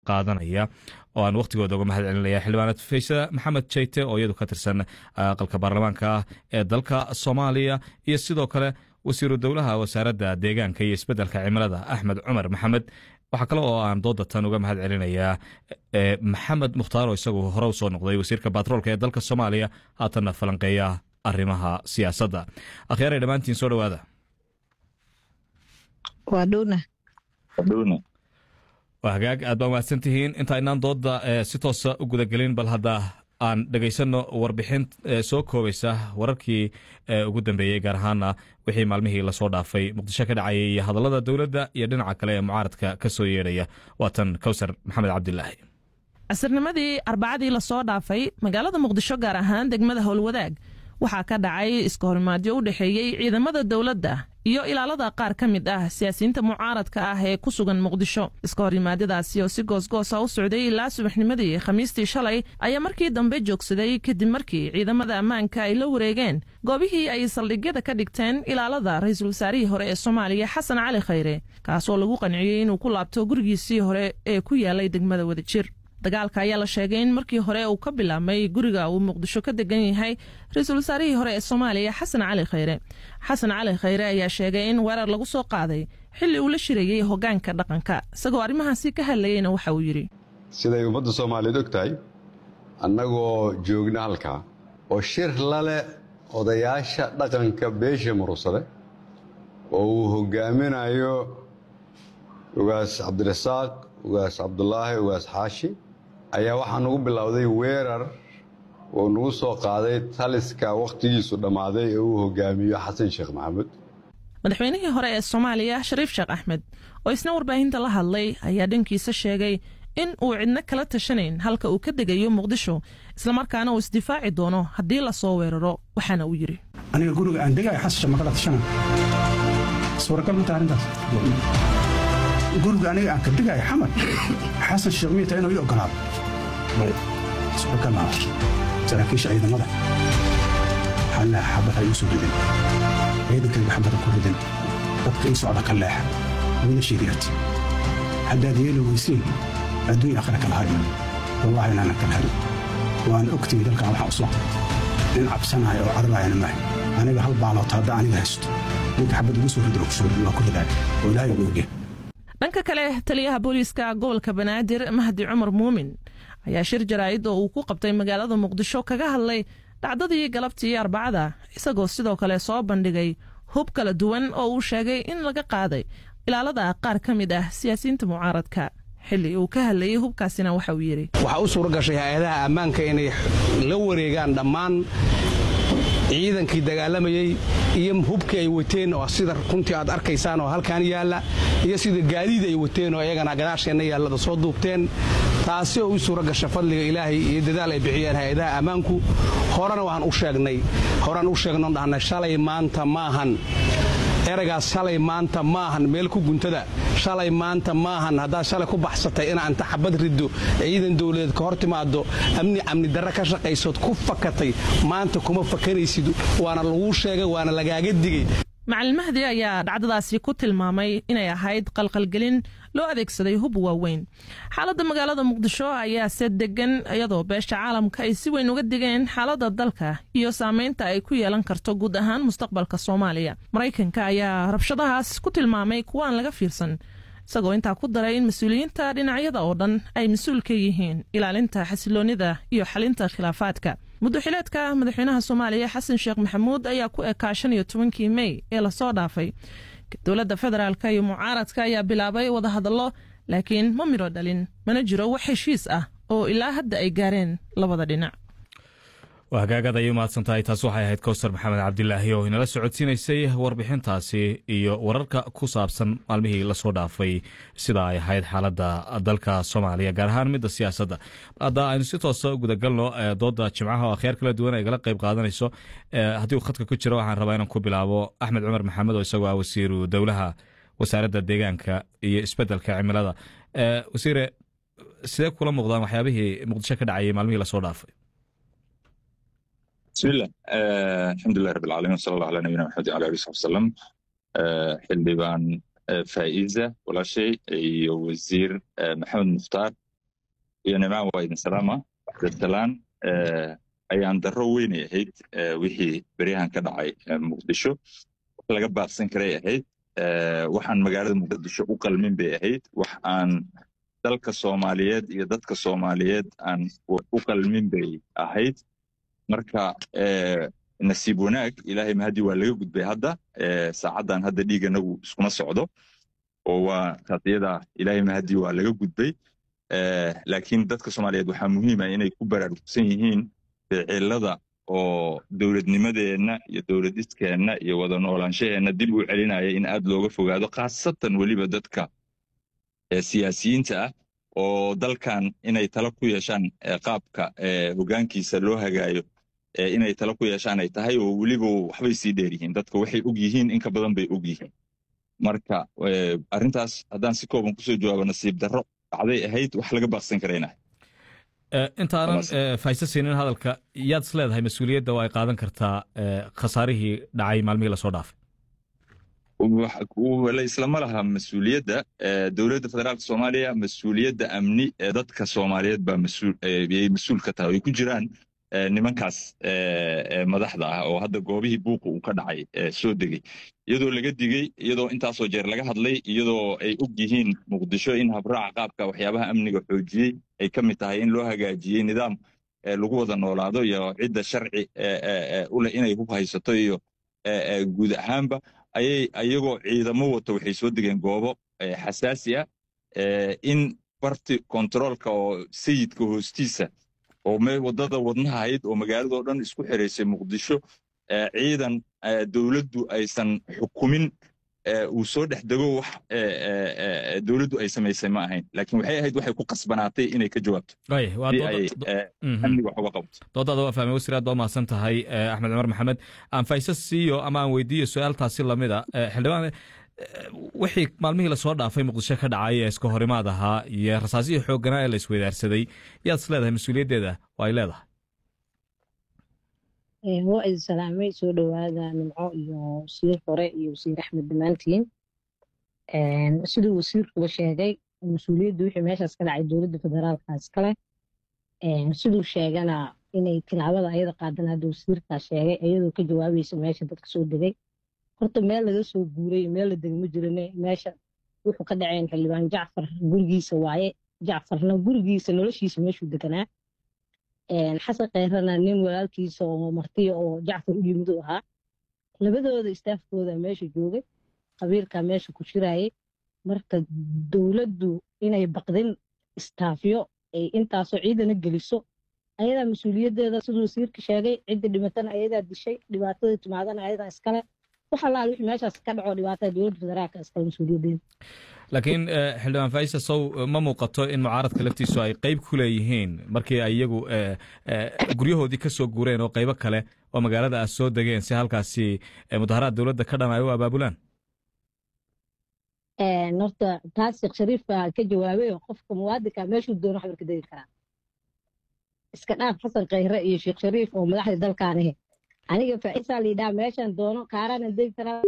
qaadanaya oo aan wakhtigooda uga mahad celinaya xildhibaanad faysa maxamed jeyte oo iyadu ka tirsan aqalka baarlamaanka ah ee dalka soomaaliya iyo sidoo kale wasiiru dowlaha wasaaradda deegaanka iyo isbeddelka cimilada axmed cumar maxamed waxaa kale oo aan dooda tan uga mahad celinayaa maxamed mukhtaar oo isagu hore u soo noqday wasiirka batroolka ee dalka soomaaliya haatanna falanqeeya arrimaha siyaasadda akhyaaray dhammaantiin soo dhowaada waa hagaag aad baa mahadsan tihiin inta inaan dooda si toosa u gudagelin bal hadda aan dhegaysanno warbixin soo koobaysa wararkii ugu dambeeyey gaar ahaana wixii maalmihii lasoo dhaafay muqdisho ka dhacayay iyo hadallada dowladda iyo dhinaca kale ee mucaaradka ka soo yeedhaya waatan kowsar maxamed cabdilaahi casirnimadii arbacadii lasoo dhaafay magaalada muqdisho gaar ahaan degmada howlwadaag waxaa ka dhacay iska horimaadyo u dhexeeyey ciidamada dowladda iyo ilaalada qaar ka mid ah siyaasiyiinta mucaaradka ah ee ku sugan muqdisho iska horimaadyadaasi oo si goosgoosa u socday ilaa subaxnimadii khamiistii shalay ayaa markii dambe joogsaday kadib markii ciidamada ammaanka ay la wareegeen goobihii ay saldhigyada ka dhigteen ilaalada ra-iisul wasaarihii hore ee soomaaliya xasan cali khayre kaasoo lagu qanciyey inuu ku laabto gurigiisii hore ee ku yaalay degmada wadajir dagaalka ayaa la sheegay in markii hore uu ka bilaabmay guriga uu muqdisho ka degan yahay ra-iisul wasaarihii hore ee soomaaliya xasan cali khayre xasan cali khayre ayaa sheegay in weerar lagu soo qaaday xilli uu la shirayey hoggaanka dhaqanka isagoo arrimahaasi ka hadlayeyna waxa uu yidhi siday ummadda soomaaliyeed og tahay annagoo joogna halkaa oo shir laleh odayaasha dhaqanka beesha murugsade oo uu hoggaaminayo ugaas cabdirasaaq ugaas cabdulaahi ugaas xaashi ayaa waxaa nagu bilowday weerar oo nagu soo qaaday taliska wakhtigiisu dhammaaday ee uu hogaamiyo xasan sheekh maxamuud madaxweynihii hore ee soomaaliya shariif sheekh axmed oo isna warbaahinta la hadlay ayaa dhankiisa sheegay in uu cidno kala tashanayn halka uu ka degayo muqdisho islamarkaana uu isdifaaci doono haddii lasoo weeraro waxaana uu yidhi aniga guriga aan degayo xasan sheekh ma kala tashanan suuragal ma taha arrintaas guriga aniga aan ka degayo xamar xasan sheekh miyata inuu ii ogolaado suuragal maa saraakiisha ciidamada waxaan leeha xabad ha iu soo ridin ciidankayga xabada ku ridin dadka ii socda ka leexa wiila shiiriyat haddaad yeeli weysiin adduun akhira kala hari wallahi inaanan kala harin waana ogtihi dalkan waxaa u soo nin cabsanaya oo cararaayana maaha aniga hal baaloota haddaa aniga haysto ninka xabad igu soo ridin waa ku ridaaya oo ilaahay ugu ogyahay dhanka kale taliyaha booliiska gobolka banaadir mahdi cumar muumin ayaa shir jaraa'id oo uu ku qabtay magaalada muqdisho kaga hadlay dhacdadii galabtii arbacada isagoo sidoo kale soo bandhigay hub kala duwan oo uu sheegay in laga qaaday ilaalada qaar ka mid ah siyaasiyiinta mucaaradka xilli uu ka hadlayey hubkaasina waxa uu yidhi waxaa u suura gashay hay-adaha ammaanka inay la wareegaan dhammaan ciidankii dagaalamayey iyo hubkii ay wateen oo sida runtii aad arkaysaan oo halkaan yaalla iyo sida gaadiid ay wateen oo iyagana gadaasheenna yaallada soo duubteen taasi oo u suura gasha fadliga ilaahay iyo dadaal ay bixiyeen hay-adaha ammaanku horena waan u sheegnay horaan u sheegnon dhahnay shalay maanta maahan eragaas shalay maanta maahan meel ku guntada shalay maanta maahan haddaad shalay ku baxsatay inaa inta xabad riddo ciidan dowladeed ka hor timaado amni amni darre ka shaqaysood ku fakatay maanta kuma fakanaysid waana laguu sheegay waana lagaaga digay macalin mahdi ayaa dhacdadaasi ku tilmaamay inay ahayd qalqalgelin loo adeegsaday hub waaweyn xaaladda magaalada muqdisho ayaa se degan iyadoo beesha caalamka ay si weyn uga digeen xaaladda dalka iyo saameynta ay ku yeelan karto guud ahaan mustaqbalka soomaaliya maraykanka ayaa rabshadahaas ku tilmaamay kuwa aan laga fiirsan isagoo intaa ku daray in mas-uuliyiinta dhinacyada oo dhan ay mas-uul ka yihiin ilaalinta xasiloonnida iyo xalinta khilaafaadka muddoxileedka madaxweynaha soomaaliya xasan sheekh maxamuud ayaa ku ekaa shan iyo tobankii mey ee lasoo dhaafay dowladda federaalk iyo mucaaradka ayaa bilaabay wadahadallo laakiin ma midho dhalin mana jiro wax heshiis ah oo ilaa hadda ay gaareen labada dhinac waa hagaagad ayay umahadsan tahay taas waxay ahayd kowsar maxamed cabdilaahi oo inala socodsiinaysay warbixintaasi iyo wararka ku saabsan maalmihii lasoo dhaafay sida ay ahayd xaaladda dalka soomaaliya gaar ahaan midda siyaasadda hadda aynu si toosa u gudagalno dooda jimcaha oo akhyaar kala duwan ay gala qayb qaadanayso haddii uu khadka ku jiro waxaan rabaa inaan ku bilaabo axmed cumar maxamed oo isagoo ah wasiiru dowlaha wasaaradda deegaanka iyo isbeddelka cimilada wasiire sidee kula muuqdaan waxyaabihii muqdisho ka dhacayay maalmihii lasoo dhaafay bismillah alxamdulilah rab alcalamin wsala allah ala nabiyina maxamed ala ali saxbi wasalam xildhibaan faa'iza walaashay iyo wasiir maxamed mukhtaar iyo nimcaan waa idin salaama cabdisalaan ayaan darro weynay ahayd wixii beryahan ka dhacay muqdisho wax laga baaqsan karay ahayd waxaan magaalada muqdisho u qalmin bay ahayd wax aan dalka soomaaliyeed iyo dadka soomaaliyeed aan u qalmin bay ahayd marka nasiib wanaag ilaahay mahadii waa laga gudbay hadda saacaddan hadda dhiiganagu iskuma socdo oo waa taas iyada ilaahay mahadii waa laga gudbay laakiin dadka soomaaliyeed waxaa muhiima inay ku baraarugsan yihiin ficilada oo dowladnimadeenna iyo dowladiskeenna iyo wada noolaanshaheenna dib u celinaya in aad looga fogaado khaasatan weliba dadka siyaasiyiinta ah oo dalkan inay tala ku yeeshaan qaabka hogaankiisa loo hagaayo inay tala ku yeeshaan ay tahay oo weliba waxbay sii dheer yihiin dadka waxay og yihiin in ka badan bay og yihiin marka arrintaas haddaan si kooban kusoo jawaabo nasiib darro dhacday ahayd wax laga baaqsan karayna intaanan fayse siinin hadalka yaad is leedahay mas-uuliyadda oo ay qaadan kartaa khasaarihii dhacay maalmihii lasoo dhaafay islama laha mas-uuliyadda dowladda federaalka soomaaliya mas-uuliyadda amni ee dadka soomaaliyeed baa ayay mas-uul ka tahay ay ku jiraan nimankaas madaxda ah oo hadda goobihii buuqa uu ka dhacay soo degey iyadoo laga digey iyadoo intaasoo jeer laga hadlay iyadoo ay og yihiin muqdisho in habraaca qaabka waxyaabaha amniga xoojiyey ay ka mid tahay in loo hagaajiyey nidaam lagu wada noolaado iyo cidda sharci u leh inay hub haysato iyo guud ahaanba ayay ayagoo ciidamo wato waxay soo degeen goobo xasaasi ah in barti kontaroolka oo sayidka hoostiisa oo wadada wadnaha ahayd oo magaaladao dhan isku xiraysay muqdisho ciidan dowladdu aysan xukumin uu soo dhex dego wax dowladdu ay samaysay ma ahayn laakiin waxay ahayd waxay ku qasbanaatay inay ka jawaabto si ay amniga wax uga qabto doodaada waa fahmay wasiir aad baa umahadsan tahay axmed cumar maxamed aan fayse siiyo ama aan weydiiyo su-aaltaasi lamida xildhibaan wixii maalmihii lasoo dhaafay muqdisho ka dhacay ee iska horimaad ahaa iyo rasaasihii xoogganaa ee la isweydaarsaday yaad is leedahay mas-uuliyaddeeda waa ay leedahay waa idin salaamay soo dhowaada nimco iyo wasiir hore iyo wasiir axmed dhammaantiin siduu wasiirkuba sheegay mas-uuliyaddu wixii meeshaas ka dhacay dowladda federaalka iskale siduu sheegana inay tilaabada ayada qaadan hadda wasiirkaa sheegay iyadoo ka jawaabaysa meesha dadka soo degay horta meel laga soo guuray meel la degma jirane meesha wuxuu ka dhaceen xildhibaan jacfar gurigiisa waaye jacfarna gurigiisa noloshiisa meeshuu deganaa xasan keyrana nin walaalkiisa oo martiya oo jacfar u yimid u ahaa labadooda istaafkooda meesha joogay qabiilkaa meesha ku shiraayay marka dowladdu inay baqdin istaafyo ay intaasoo ciidana geliso ayadaa mas-uuliyaddeeda siduu wasiirka sheegay cidda dhimatana ayadaa dishay dhibaatada timaadana ayadaa iskale wax allaal wixii meeshaas ka dhaco dhibaatada dowladda federaalka iskale mas-uuliyaddeeda laakiin xildhibaan faisa sow ma muuqato in mucaaradka laftiisu ay qeyb ku leeyihiin markii ay iyagu guryahoodii ka soo guureen oo qeybo kale oo magaalada ah soo degeen si halkaasi mudaharaad dowladda ka dhan ay u abaabulaan horta taas sheekh shariif baa ka jawaabay oo qofka muwaadinka meeshuu doono xabarka degi karaa iska dhaaf xasan khayre iyo sheekh shariif oo madaxda dalkaan ahe aniga faisaa liidhaa meeshan doono kaarana degi karaa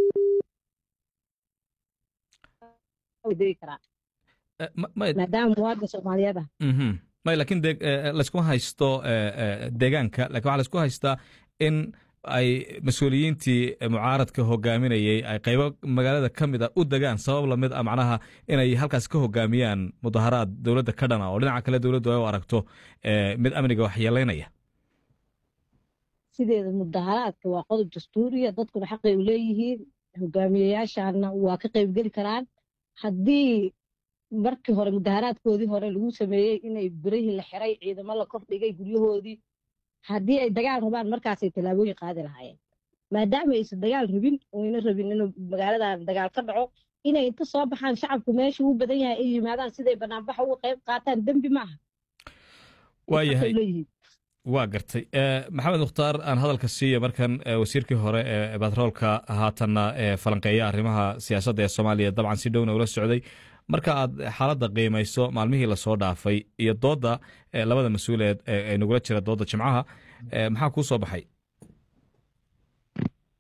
degi karaa maadaama muwaadin soomaaliyeed ah may lakiin layskuma haysto deegaanka lakin waxaa laysku haystaa in ay mas-uuliyiintii mucaaradka hogaaminayey ay qaybo magaalada ka mid a u degaan sabab lamid a macnaha inay halkaas ka hogaamiyaan mudaharaad dowladda ka dhana oo dhinaca kale dowladdu ay u aragto mid amniga waxyeelaynaya sideeda mudaharaadka waa qodob dastuuriya dadkuna xaqay u leeyihiin hogaamiyeyaashaana waa ka qaybgeli karaan haddii markii hore mudaharaadkoodii hore lagu sameeyey inay birihii la xiray ciidamo la kor dhigay guryahoodii haddii ay dagaal rabaan markaasay tallaabooyin qaadi lahaayeen maadaama aysan dagaal rabin oyna rabin inuu magaaladan dagaal ka dhaco inay inta soo baxaan shacabku meesha uu badan yahay ay yimaadaan siday banaanbaxa uga qayb qaataan dembi maaha waayahay waa gartay maxamed mukhtaar aan hadalka siiya markan wasiirkii hore ee batroolka haatanna falanqeeya arrimaha siyaasadda ee soomaaliya dabcan si dhowna ula socday marka aad xaaladda qiimayso maalmihii lasoo dhaafay iyo doodda labada mas-uuleed ee nagula jira doodda jimcaha maxaa kuu soo baxay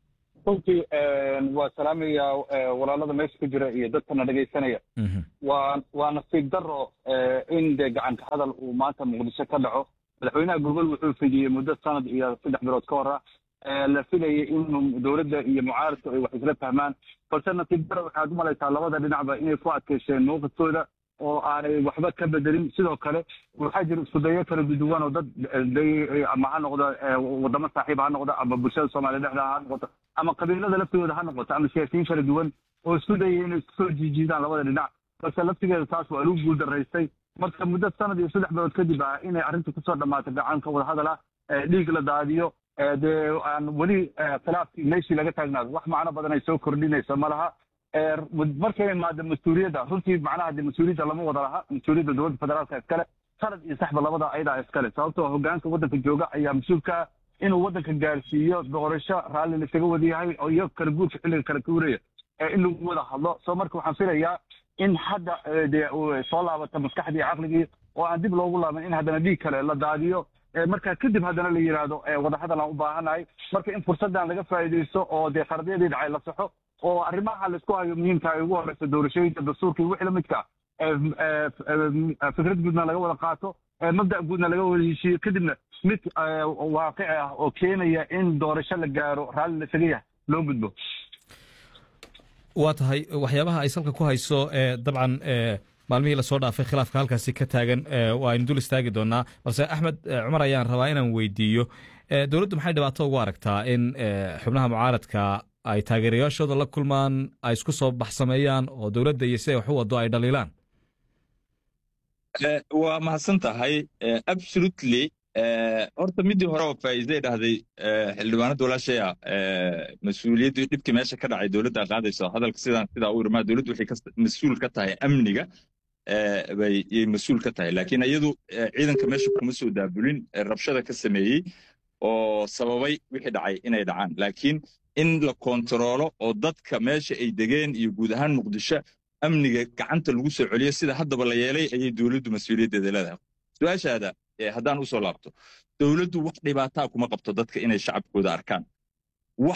runtii waa salaamaya walaalada meesha ku jira iyo dadkana dhegaysanaya waa waa nasiib daro in dee gacanka hadal uu maanta muqdisho ka dhaco madaxweynaha gobol wuxuu fidiyey muddo sanad iyo saddex bilood ka hor ah la filayay in dowladda iyo mucaaradku ay wax isla fahmaan balse nasiib daro waxaad u malaysaa labada dhinacba inay ku adkaysteen mowqifkooda oo aanay waxba ka bedelin sidoo kale waxaa jira iskudayo kala duduwan oo dad ama ha noqdo wadamo saaxiib ha noqdo ama bulshada soomaaliya dhexda ha noqoto ama qabiilada laftooda ha noqoto ama siyaasiyiin kala duwan oo isku dayay inay isku soo jiijiidaan labada dhinac balse laftigeeda taas waa lagu guuldaraystay marka muddo sanad iyo saddex bilood kadib ah inay arrinta kusoo dhammaatay gacanka wadahadal ah dhiig la daadiyo dee aan weli khilaafkii meeshii laga taagnaado wax macno badan ay soo kordhinayso ma laha markay imaado mas-uuliyadda runtii macnaha de mas-uuliyadda lama wada laha mas-uuliyadda dowladda federaalka iskale sanad iyo saxba labada ayadaa iskale sababtoo hogaanka waddanka jooga ayaa mas-uulka inuu waddanka gaarsiiyo doorasho raalli laisaga wada yahay oo iyo kala guurka xilliga kala guuraya in lagu wada hadlo soo marka waxaan filayaa in hadda dee soo laabata maskaxdii caqligii oo aan dib loogu laaban in haddana dhiig kale la daadiyo marka kadib haddana la yidhaahdo wadahadal aan u baahanahay marka in fursaddan laga faa'iidaysto oo dee qaradyadii dhacay la saxo oo arrimaha laisku hayo muhiimka ay ugu horeyso doorashooyinka dastuurka iyo wixii lamidka fikrad guudna laga wada qaato mabda' guudna laga wada heshiiyo kadibna mid waaqici ah oo keenaya in doorasho la gaaro raalli laisaga yahay loo gudbo waa tahay waxyaabaha ay salka ku hayso dabcan maalmihii lasoo dhaafay khilaafka halkaasi ka taagan waaynu dul istaagi doonaa balse axmed cumar ayaan rabaa inaan weydiiyo dowladdu maxay dhibaato ugu aragtaa in xubnaha mucaaradka ay taageerayaashooda la kulmaan ay isku soo baxsameeyaan oo dowladda iyo siday wax u wado ay dhaliilaan waa mahadsan tahay absolutely horta midii hore oo faa'iiday dhahday xildhibaanada walaashaya mas-uuliyaddii dhibkii meesha ka dhacay dowladda qaadayso hadalka sidaan sidaa u irmaa dowladdu waxay mas-uul ka tahay amniga bay mas-uul ka tahay laakiin iyadu ciidanka meesha kuma soo daabulin rabshada ka sameeyey oo sababay wixii dhacay inay dhacaan laakiin in la kontaroolo oo dadka meesha ay degeen iyo guud ahaan muqdisho amniga gacanta lagu soo celiyo sida haddaba la yeelay ayay dowladdu mas-uuliyaddeeda leedahay su-aashaada haddaan usoo laabto dowladdu wax dhibaataa kuma qabto dadka inay shacabkooda arkaan wax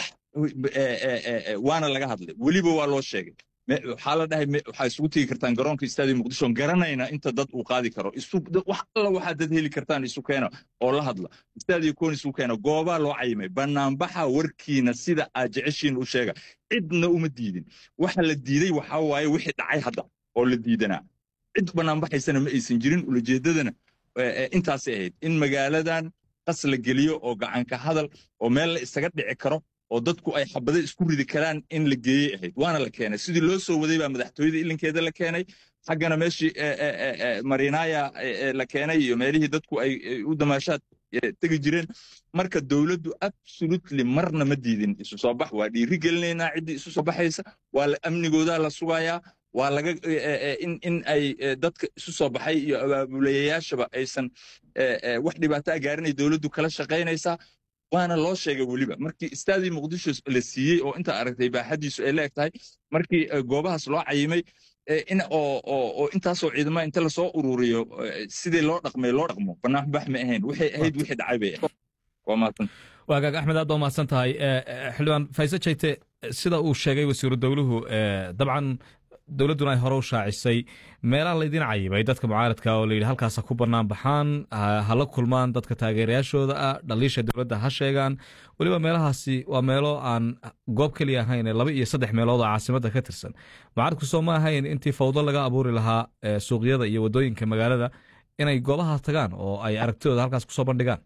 waana laga hadlay weliba waa loo sheegay waxaa la dhahay waxaa isugu tegi kartaan garoonka istaadiyo muqdisho garanayna inta dad uu qaadi karo wax alla waxaa dad heli kartaan isu keena oo la hadla istaadiyo koon isu keena goobaa loo cayimay banaanbaxa warkiina sida aad jeceshiin u sheega cidna uma diidin waxa la diiday waxaa waaye wixii dhacay hadda oo la diidanaa cid banaanbaxaysana ma aysan jirin ulajeedadana intaasay ahayd in magaaladan qas la geliyo oo gacanka hadal oo meel la isaga dhici karo oo dadku ay xabado isku ridi karaan in la geeyey ahayd waana la keenay sidii loo soo waday baa madaxtooyada ilinkeeda la keenay xaggana meeshii marinaya la keenay iyo meelihii dadku ay u damaashaad tegi jireen marka dowladdu absolutely marna ma diidin isu soo bax waa dhiiri gelinaynaa ciddii isu soo baxaysa waa amnigoodaa la sugayaa waa laga in in ay dadka isu soo baxay iyo abaabulayayaashaba aysan wax dhibaato a gaarinay dowladdu kala shaqaynaysaa waana loo sheegay weliba markii istaadii muqdisho la siiyey oo intaa aragtay baaxadiisu ay leeg tahay markii goobahaas loo cayimay in oo oo intaasoo ciidama inta lasoo ururiyo sidii loo dhaqmay loo dhaqmo banaanbax ma ahayn waxay ahayd wixii dhacay bay ahayd waa mahadsan waagaag axmed aad baa mahadsan tahay xildhibaan fayse jayte sida uu sheegay wasiiru dowluhu dabcan dowladduna ay hore u shaacisay meelaha laydin cayibay dadka mucaaradka oo layidhi halkaasa ku bannaan baxaan hala kulmaan dadka taageerayaashooda ah dhaliisha dowladda ha sheegaan weliba meelahaasi waa meelo aan goob keliya ahayn laba iyo saddex meelood oo caasimadda ka tirsan mucaaradku soo ma ahayn intii fawdo laga abuuri lahaa suuqyada iyo waddooyinka magaalada inay goobahaas tagaan oo ay aragtidooda halkaas kusoo bandhigaan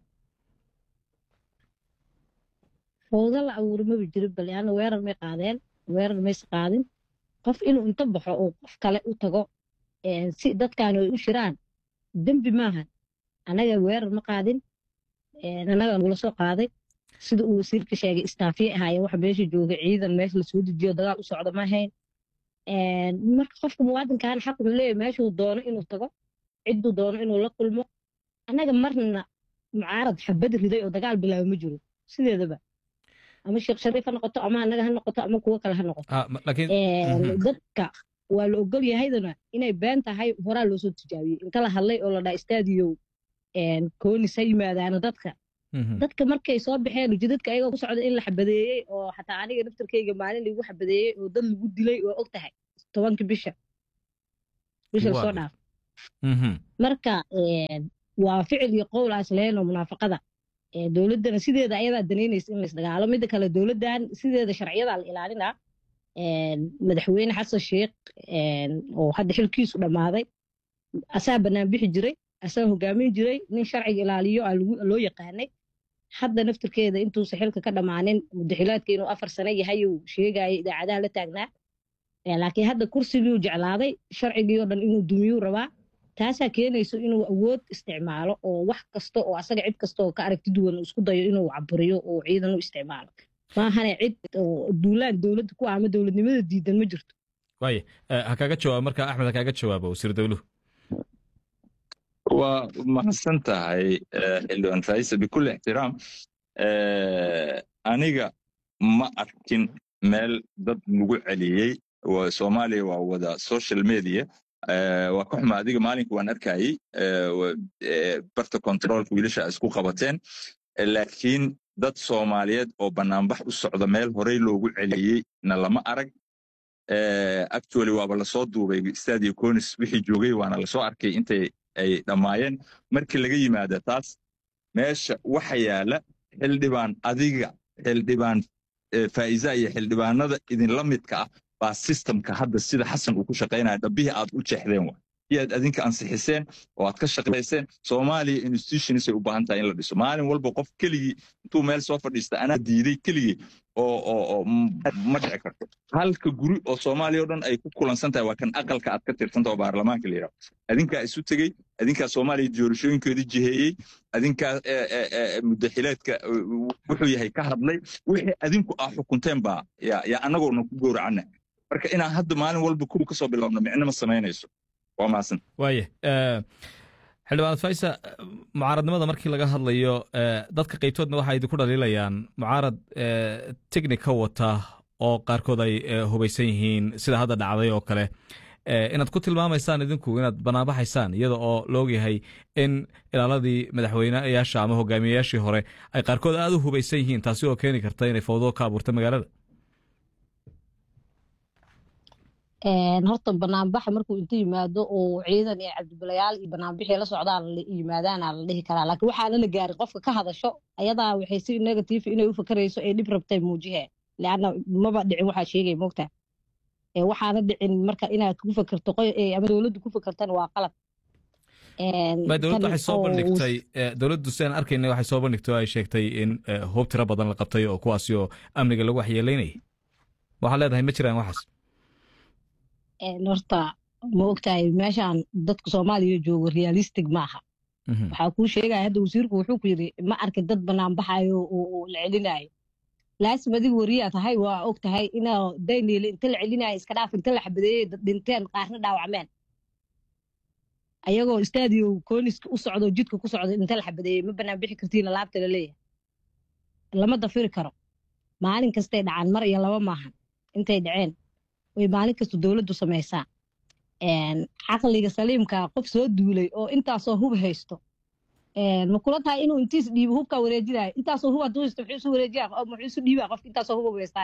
fawdo la abuuri maba jiro bale ana weerar may qaadeen weerar mayse qaadin qof inuu inta baxo oo qof kale u tago si dadkaan ay u shiraan dembi maaha anaga weerar ma qaadin anaga nagula soo qaaday sida uu wasiirka sheegay istaafiye ahaayeen waxa meesha jooga ciidan meesha lasoo dejiyo dagaal u socda ma ahayn marka qofka muwaadinkan xaq wuxuu leeyahay meeshuu doono inuu tago cidduu doono inuu la kulmo anaga marna mucaarad xabad riday oo dagaal bilaaba ma jiro sideedaba ama sheekh shariif ha noqoto ama anaga ha noqoto ama kuwo kale ha noqoto dadka waa la ogol yahaydana inay been tahay horaa loo soo tijaabiyey inta la hadlay oo la dhaa istaadiyow koonis ha yimaadaana dadka dadka markay soo baxeen ujeedadka ayagoo ku socda in la xabadeeyey oo xataa aniga naftarkayga maalin lagu xabadeeyey oo dad lagu dilay oo og tahay tobanka bisha bisha lasoo dhaaf marka waa ficil iyo qowl aan islahayn oo munaafaqada dowladdana sideeda ayadaa danaynaysa in laisdagaalo midda kale dowladdan sideeda sharciyadaa la ilaalinaa madaxweyne xasan sheekh oo hadda xilkiisu dhammaaday asaa bannaan bixi jiray asaa hogaamin jiray nin sharciga ilaaliyo aa loo yaqaanay hadda naftirkeeda intuusa xilka ka dhammaanin mudaxilaadka inuu afar sano yahay uu sheegaya idaacadaha la taagnaa laakiin hadda kursigii jeclaaday sharcigii oo dhan inuu dumiyuu rabaa taasaa keenayso inuu awood isticmaalo oo wax kasta oo asaga cid kasta oo ka aragti duwan uu isku dayo inuu caburiyo oo ciidan u isticmaalo maahane cid duulaan dowladda ku ama dowladnimada diidan ma jirto waaya ha kaaga jawaabo marka axmed ha kaaga jawaabo wasiir dowluhu waa mahadsan tahay xildhibaan faisa bikulli ixtiraam aniga ma arkin meel dad lagu celiyey soomaaliya waa wada social media waa ka xuma adiga maalinka waan arkayey barta controlka wiilasha isku qabateen laakiin dad soomaaliyeed oo banaanbax u socda meel horey loogu celiyey na lama arag actually waaba lasoo duubay stadio conis wixii joogay waana lasoo arkay intay ay dhammaayeen markii laga yimaada taas meesha waxa yaala xildhibaan adiga xildhibaan faa'iza iyo xildhibaanada idinla midka ah baa systemka hadda sida xasan uu ku shaqaynaya dhabbihii aad u jeexdeen wa iyaad adinka ansixiseen oo aad ka shaqayseen soomaaliya institutionsay u baahan tahay in la dhiso maalin walba qof keligii intuu meel soo fadhiista anaa diiday keligii oo oo oo ma dhici karto halka guri oo soomaaliya o dhan ay ku kulansan tahay waa kan aqalka aad ka tirsanta oo baarlamaanka la yidhaho adinkaa isu tegey adinkaa soomaaliya doorashooyinkoodii jiheeyey adinkaa mudaxileedka wuxuu yahay ka hadlay wixii adinku aa xukunteen baa yaa annagoona ku gowracana marka inaan hadda maalin walba kuwa kasoo bilowno micno ma samaynayso waa maasan waaya xildhibaan faysa mucaaradnimada markii laga hadlayo dadka qaybtoodna waxay idinku dhaliilayaan mucaarad technic ka wata oo qaarkood ay hubaysan yihiin sida hadda dhacday oo kale inaad ku tilmaamaysaan idinku inaad banaanbaxaysaan iyada oo laogyahay in ilaaladii madaxweyneyaasha ama hogaamiyeyaashii hore ay qaarkood aad u hubaysan yihiin taasi oo keeni karta inay fawdo ka abuurta magaalada horta banaanbaxa markuu inta yimaado oo ciidan iyo cabdibalayaal iyo banaanbixii la socdaan yimaadaana la dhihi karaa laakiin waxaana la gaarin qofka ka hadasho ayadaa waxay si negative inay u fakarayso ay dhib rabtay muujihee leanna maba dhicin waxaa sheegay moogtaa waxaana dhicin marka inaad ku fakerto ama dowladdu ku fakertana waa qalad dowladdu waxay soo bandhigtay dowladdu sidaan arkayna waxay soo bandhigtay oo ay sheegtay in hoob tiro badan la qabtay oo kuwaasi oo amniga lagu waxyeelaynayay waxaad leedahay ma jiraan waxaas horta ma ogtahay meeshaan dadka soomaaliya joogo realistic maaha waxaa kuu sheegaya hadda wasiirku wuxuu ku yidhi ma arkin dad banaanbaxayo oo la celinayo laasim adiga wariyaa tahay waa og tahay inaa dayniile inta la celinayo iska dhaaf inta la xabadeeyey dad dhinteen qaarna dhaawacmeen ayagoo stadio kooniska u socdo jidka ku socdo inta la xabadeeyey ma banaan bixi kartiin laabta la leeyahay lama dafiri karo maalin kastay dhacaan mar iyo laba maahan intay dhaceen way maalin kasta dowladdu samaysaa caqliga saliimka qof soo duulay oo intaasoo hub haysto ma kula tahay inuu intiis dhiibo hubkaa wareejinayo intaasoo hub hadduu haysto muxuu isu wareejiya muxuu isu dhiibaa qofka intaasoo hub haystaa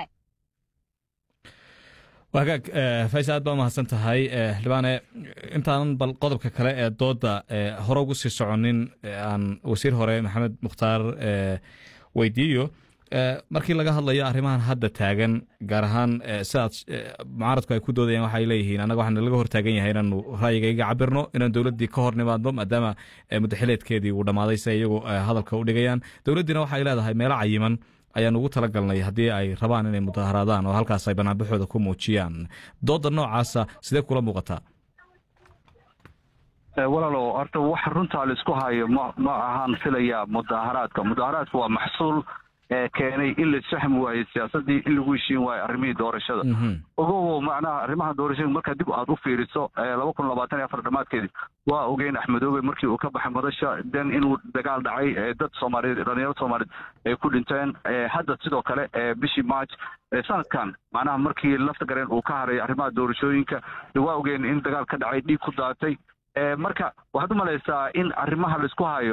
wagaag fays aad baa umahadsan tahay xildhibaane intaanan bal qodobka kale ee dooda hore ugu sii soconin aan wasiir hore maxamed mukhtaar weydiiyo markii laga hadlayo arrimahan hadda taagan gaar ahaan sidaad mucaaradku ay ku doodayaan waxay leeyihiin annaga waxaan laga hortaagan yahay inaanu ra'yigayga cabirno inaan dowladdii ka hor nimaadno maadaama mudaxileedkeedii uu dhammaaday si ay iyagu hadalka u dhigayaan dowladdiina waxay leedahay meelo cayiman ayaan ugu tala galnay haddii ay rabaan inay mudaharaadaan oo halkaas ay banaanbaxooda ku muujiyaan dooda noocaasa sidee kula muuqataa walaalow horta wax runtaa laisku hayo ma ma ahaan filaya mudaharaadka mudaharaadka waa maxsuul keenay in la isfahmi waayo siyaasadii in lagu heshiin waayo arrimihii doorashada ogowo macnaha arrimaha doorashada markaa dib aad u fiiriso laba kun labaatan iyo afar dhammaadkeedii waa ogeyn axmedoobe markii uu ka baxay madasha den inuu dagaal dhacay dad soomaaliyeed dhalinyaro soomaaliyeed ay ku dhinteen hadda sidoo kale bishii march sanadkan macnaha markii lafta gareen uu ka haray arrimaha doorashooyinka waa ogeyn in dagaal ka dhacay dhiig ku daatay marka waxaad u malaysaa in arrimaha laisku hayo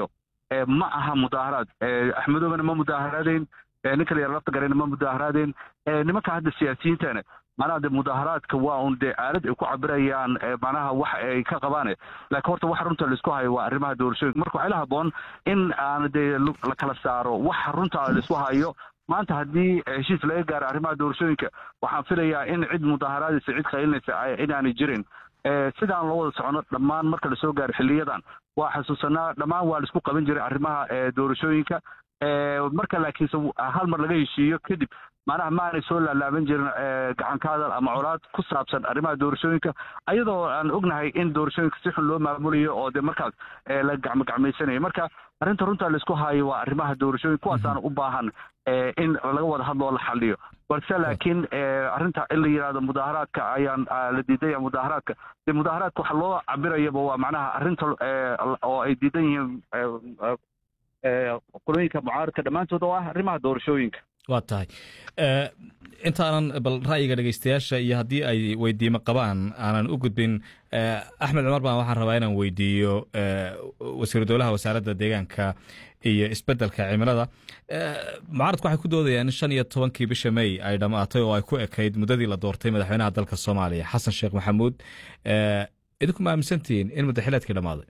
ma aha mudaaharaad axmedoobana ma mudaaharaadeen ninka la yara lafta garayna ma mudaaharaadeen nimanka hadda siyaasiyiintana macnaha de mudaaharaadka waa un dee aalad ay ku cabirayaan macnaha wax ay ka qabaane laakiin horta waxa runta laisku hayo waa arrimaha doorashooyinka marka waxaa la haboon in aan dee la kala saaro waxa runta laisku hayo maanta haddii heshiis laga gaaro arrimaha doorashooyinka waxaan filayaa in cid mudaaharaadaysa cid qaylinaysa inaanay jirin sidaan loo wada socono dhammaan marka lasoo gaaro xiliyadan waa xasuusanaa dhammaan waa laisku qaban jiray arrimaha doorashooyinka marka laakiinse hal mar laga heshiiyo kadib macnaha ma aanay soo laalaaban jirin gacanka hadal ama colaad ku saabsan arrimaha doorashooyinka ayadoo aan ognahay in doorashooyinka si xun loo maamulayo oo de markaas la gacmogacmaysanayo marka arrinta runta laisku haayo waa arrimaha doorashooyinka kuwaasaana u baahan in laga wada hadlo oo la xaliyo balse laakiin arrinta in la yidhahdo mudaaharaadka ayaan la diidaya mudaaharaadka de mudaaharaadka waxa loo cabirayaba waa macnaha arrinta oo ay diidan yihiin qolooyinka mucaaradka dhammaantood oo ah arrimaha doorashooyinka waa tahay intaanan bal ra'yiga dhegeystayaasha iyo haddii ay weydiimo qabaan aanan u gudbin axmed cumar baan waxaan rabaa inaan weydiiyo wasiiru dowlaha wasaaradda deegaanka iyo isbeddelka cimilada mucaaradku waxay ku doodayaan in shan iyo tobankii bisha may ay dhammaatay oo ay ku ekayd muddadii la doortay madaxweynaha dalka soomaaliya xasan sheekh maxamuud idinku ma aaminsantihiin in muddaxileedkii dhammaaday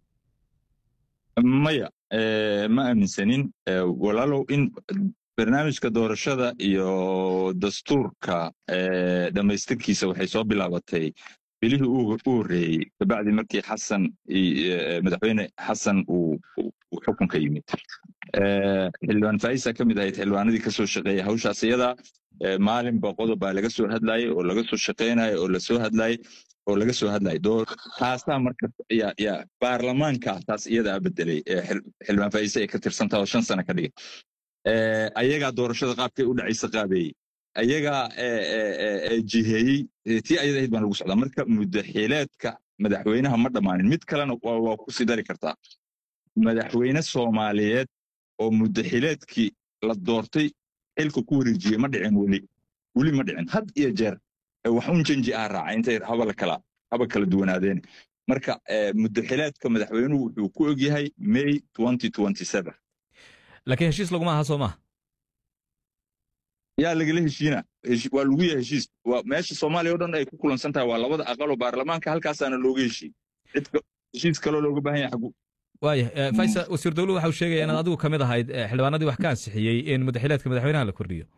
maya ma aaminsanin walaalow in barnaamijka doorashada iyo dastuurka dhammaystirkiisa waxay soo bilaabatay bilihii u horreeyey kabacdi markii xasan madaxweyne xasan uu xukunka yimid xildhibaan faisa ka mid ahayd xildhibaanadii ka soo shaqeeya hawshaas iyada maalinba qodob baa laga soo hadlayay oo laga soo shaqeynayo oo lasoo hadlayay oo laga soo hadlayay taasaa marka ya baarlamaanka taas iyadaa bedelay xildhibaan faisa ay ka tirsantaha oo shan sano ka dhigay ayagaa doorashada qaabkay u dhacaysa qaabeeyey ayagaa jiheeyey tii ayada ahayd baan lagu socdaa marka muddaxileedka madaxweynaha ma dhammaanin mid kalena waa ku sii dari kartaa madaxweyne soomaaliyeed oo muddaxileedkii la doortay xilka ku wareejiyey ma dhicin weli weli ma dhicin had iyo jeer wax un janji ah raaca intay haba kala haba kala duwanaadeen marka muddaxileedka madaxweynuhu wuxuu ku ogyahay may laakiin heshiis laguma aha soo maha yaa lagala heshiina waa lagu yahay heshiis meesha soomaaliya o dhan ay ku kulansan tahay waa labada aqaloo baarlamaanka halkaasaana looga heshiin heshiis kaloo looga baahan yahay xagu waaya faisa wasiir dowluhu waxa uu sheegaya inaad adigu ka mid ahayd xildhibaanadii wax ka ansixiyey in muddaxileedka madaxweynaha la kordhiyo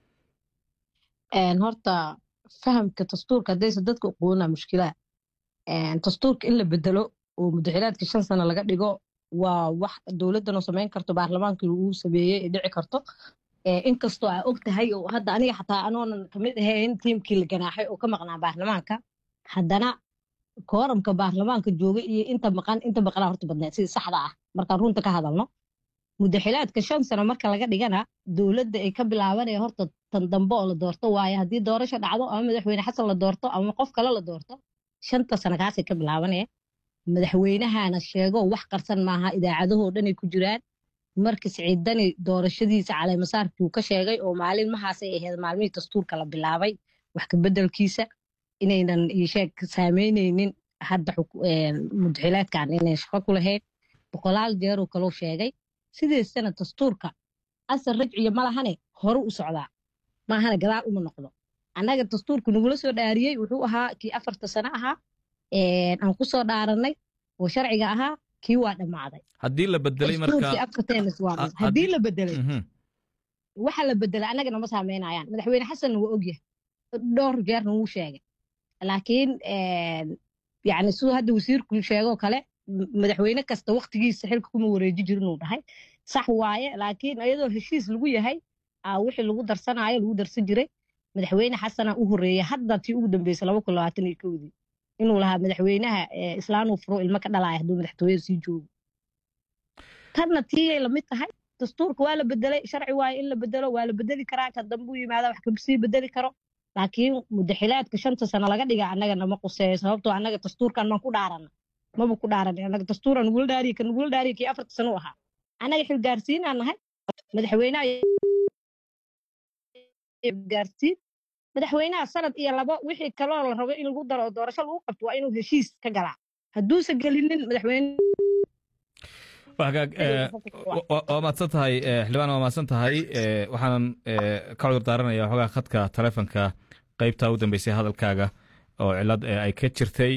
horta fahamka dastuurka haddaysa dadka uquunaa mushkilaa dastuurka in la bedelo oo muddaxileedka shan sano laga dhigo waa wax dowladdanoo samayn karto baarlamaankii uu sameeyey ee dhici karto inkastoo aa og tahay oo hadda aniga xataa anoonan kamid ahayn tiimkii la ganaaxay oo ka maqnaa baarlamaanka haddana kooramka baarlamaanka jooga iyo inta maqan inta maqnaa horta badneed sida saxda ah markaan runta ka hadalno muddaxilaadka shan sano marka laga dhigana dowladda ay ka bilaabanaya horta tan dambe oo la doorto waaye haddii doorasho dhacdo ama madaxweyne xasan la doorto ama qof kale la doorto shanta sano kaasay ka bilaabanaya madaxweynahana sheego wax qarsan maaha idaacadahoo dhanay ku jiraan marka siciidani doorashadiisa caleemasaarkii uu ka sheegay oo maalinmahaasay ahayd maalmihii dastuurka la bilaabay wax kabeddelkiisa inaynan sheeg saameyneynin hadda muddaxilaadkan inay shaqo ku lahayn boqolaal jeeruu kaloo sheegay sideesana dastuurka asal rajciya ma lahane hore u socdaa maahane gadaal uma noqdo annaga dastuurka nagula soo dhaariyey wuxuu ahaa kii afarta sano ahaa aan ku soo dhaaranay oo sharciga ahaa kii waa dhammaaday haddii la bedelay haddii la bedelay waxa la bedelay annagana ma saameynayaan madaxweyne xasanna waa ogyahay dhowr jeerna wuu sheegay laakiin yani siduu hadda wasiirku sheegoo kale madaxweyne kasta waktigiisa xilka kuma wareeji jirin uu dhahay sax waaye laakiin iyadoo heshiis lagu yahay wixii lagu darsanaayo lagu darsan jiray madaxweyne xasana u horeeya hadda tii ugu dambeysay laba kun labaatan iyo kowdii inuu lahaa madaxweynaha islaanuu furo ilmo ka dhalaaya hadduu madaxtooyada sii joogo tanna tiiyay lamid tahay dastuurka waa la bedelay sharci waaye in la bedelo waa la bedeli karaa ka dambe u yimaada wax kasii bedeli karo laakiin muddaxilaadka shanta sano laga dhiga annaga nama quseeyo sababtoo annaga dastuurkan maan ku dhaarana maba ku dhaaran annaga dastuuran nugula dhaariye ka nugula dhaariye kii afarta sano u ahaa annaga xilgaarsiinaan nahay madaxweynaha gaarsiin madaxweynaha sanad iyo labo wixii kaloo la rabo in lagu daro oo doorasho lagu qabto waa inuu heshiis ka galaa hadduusan gelinin madaxweyne waa mahadsan tahay xildhibaan waa mahadsan tahay waxaanan ka cudur daaranaya waxoogaa khadka taleefonka qaybta u dambeysay hadalkaaga oo cilad ay ka jirtay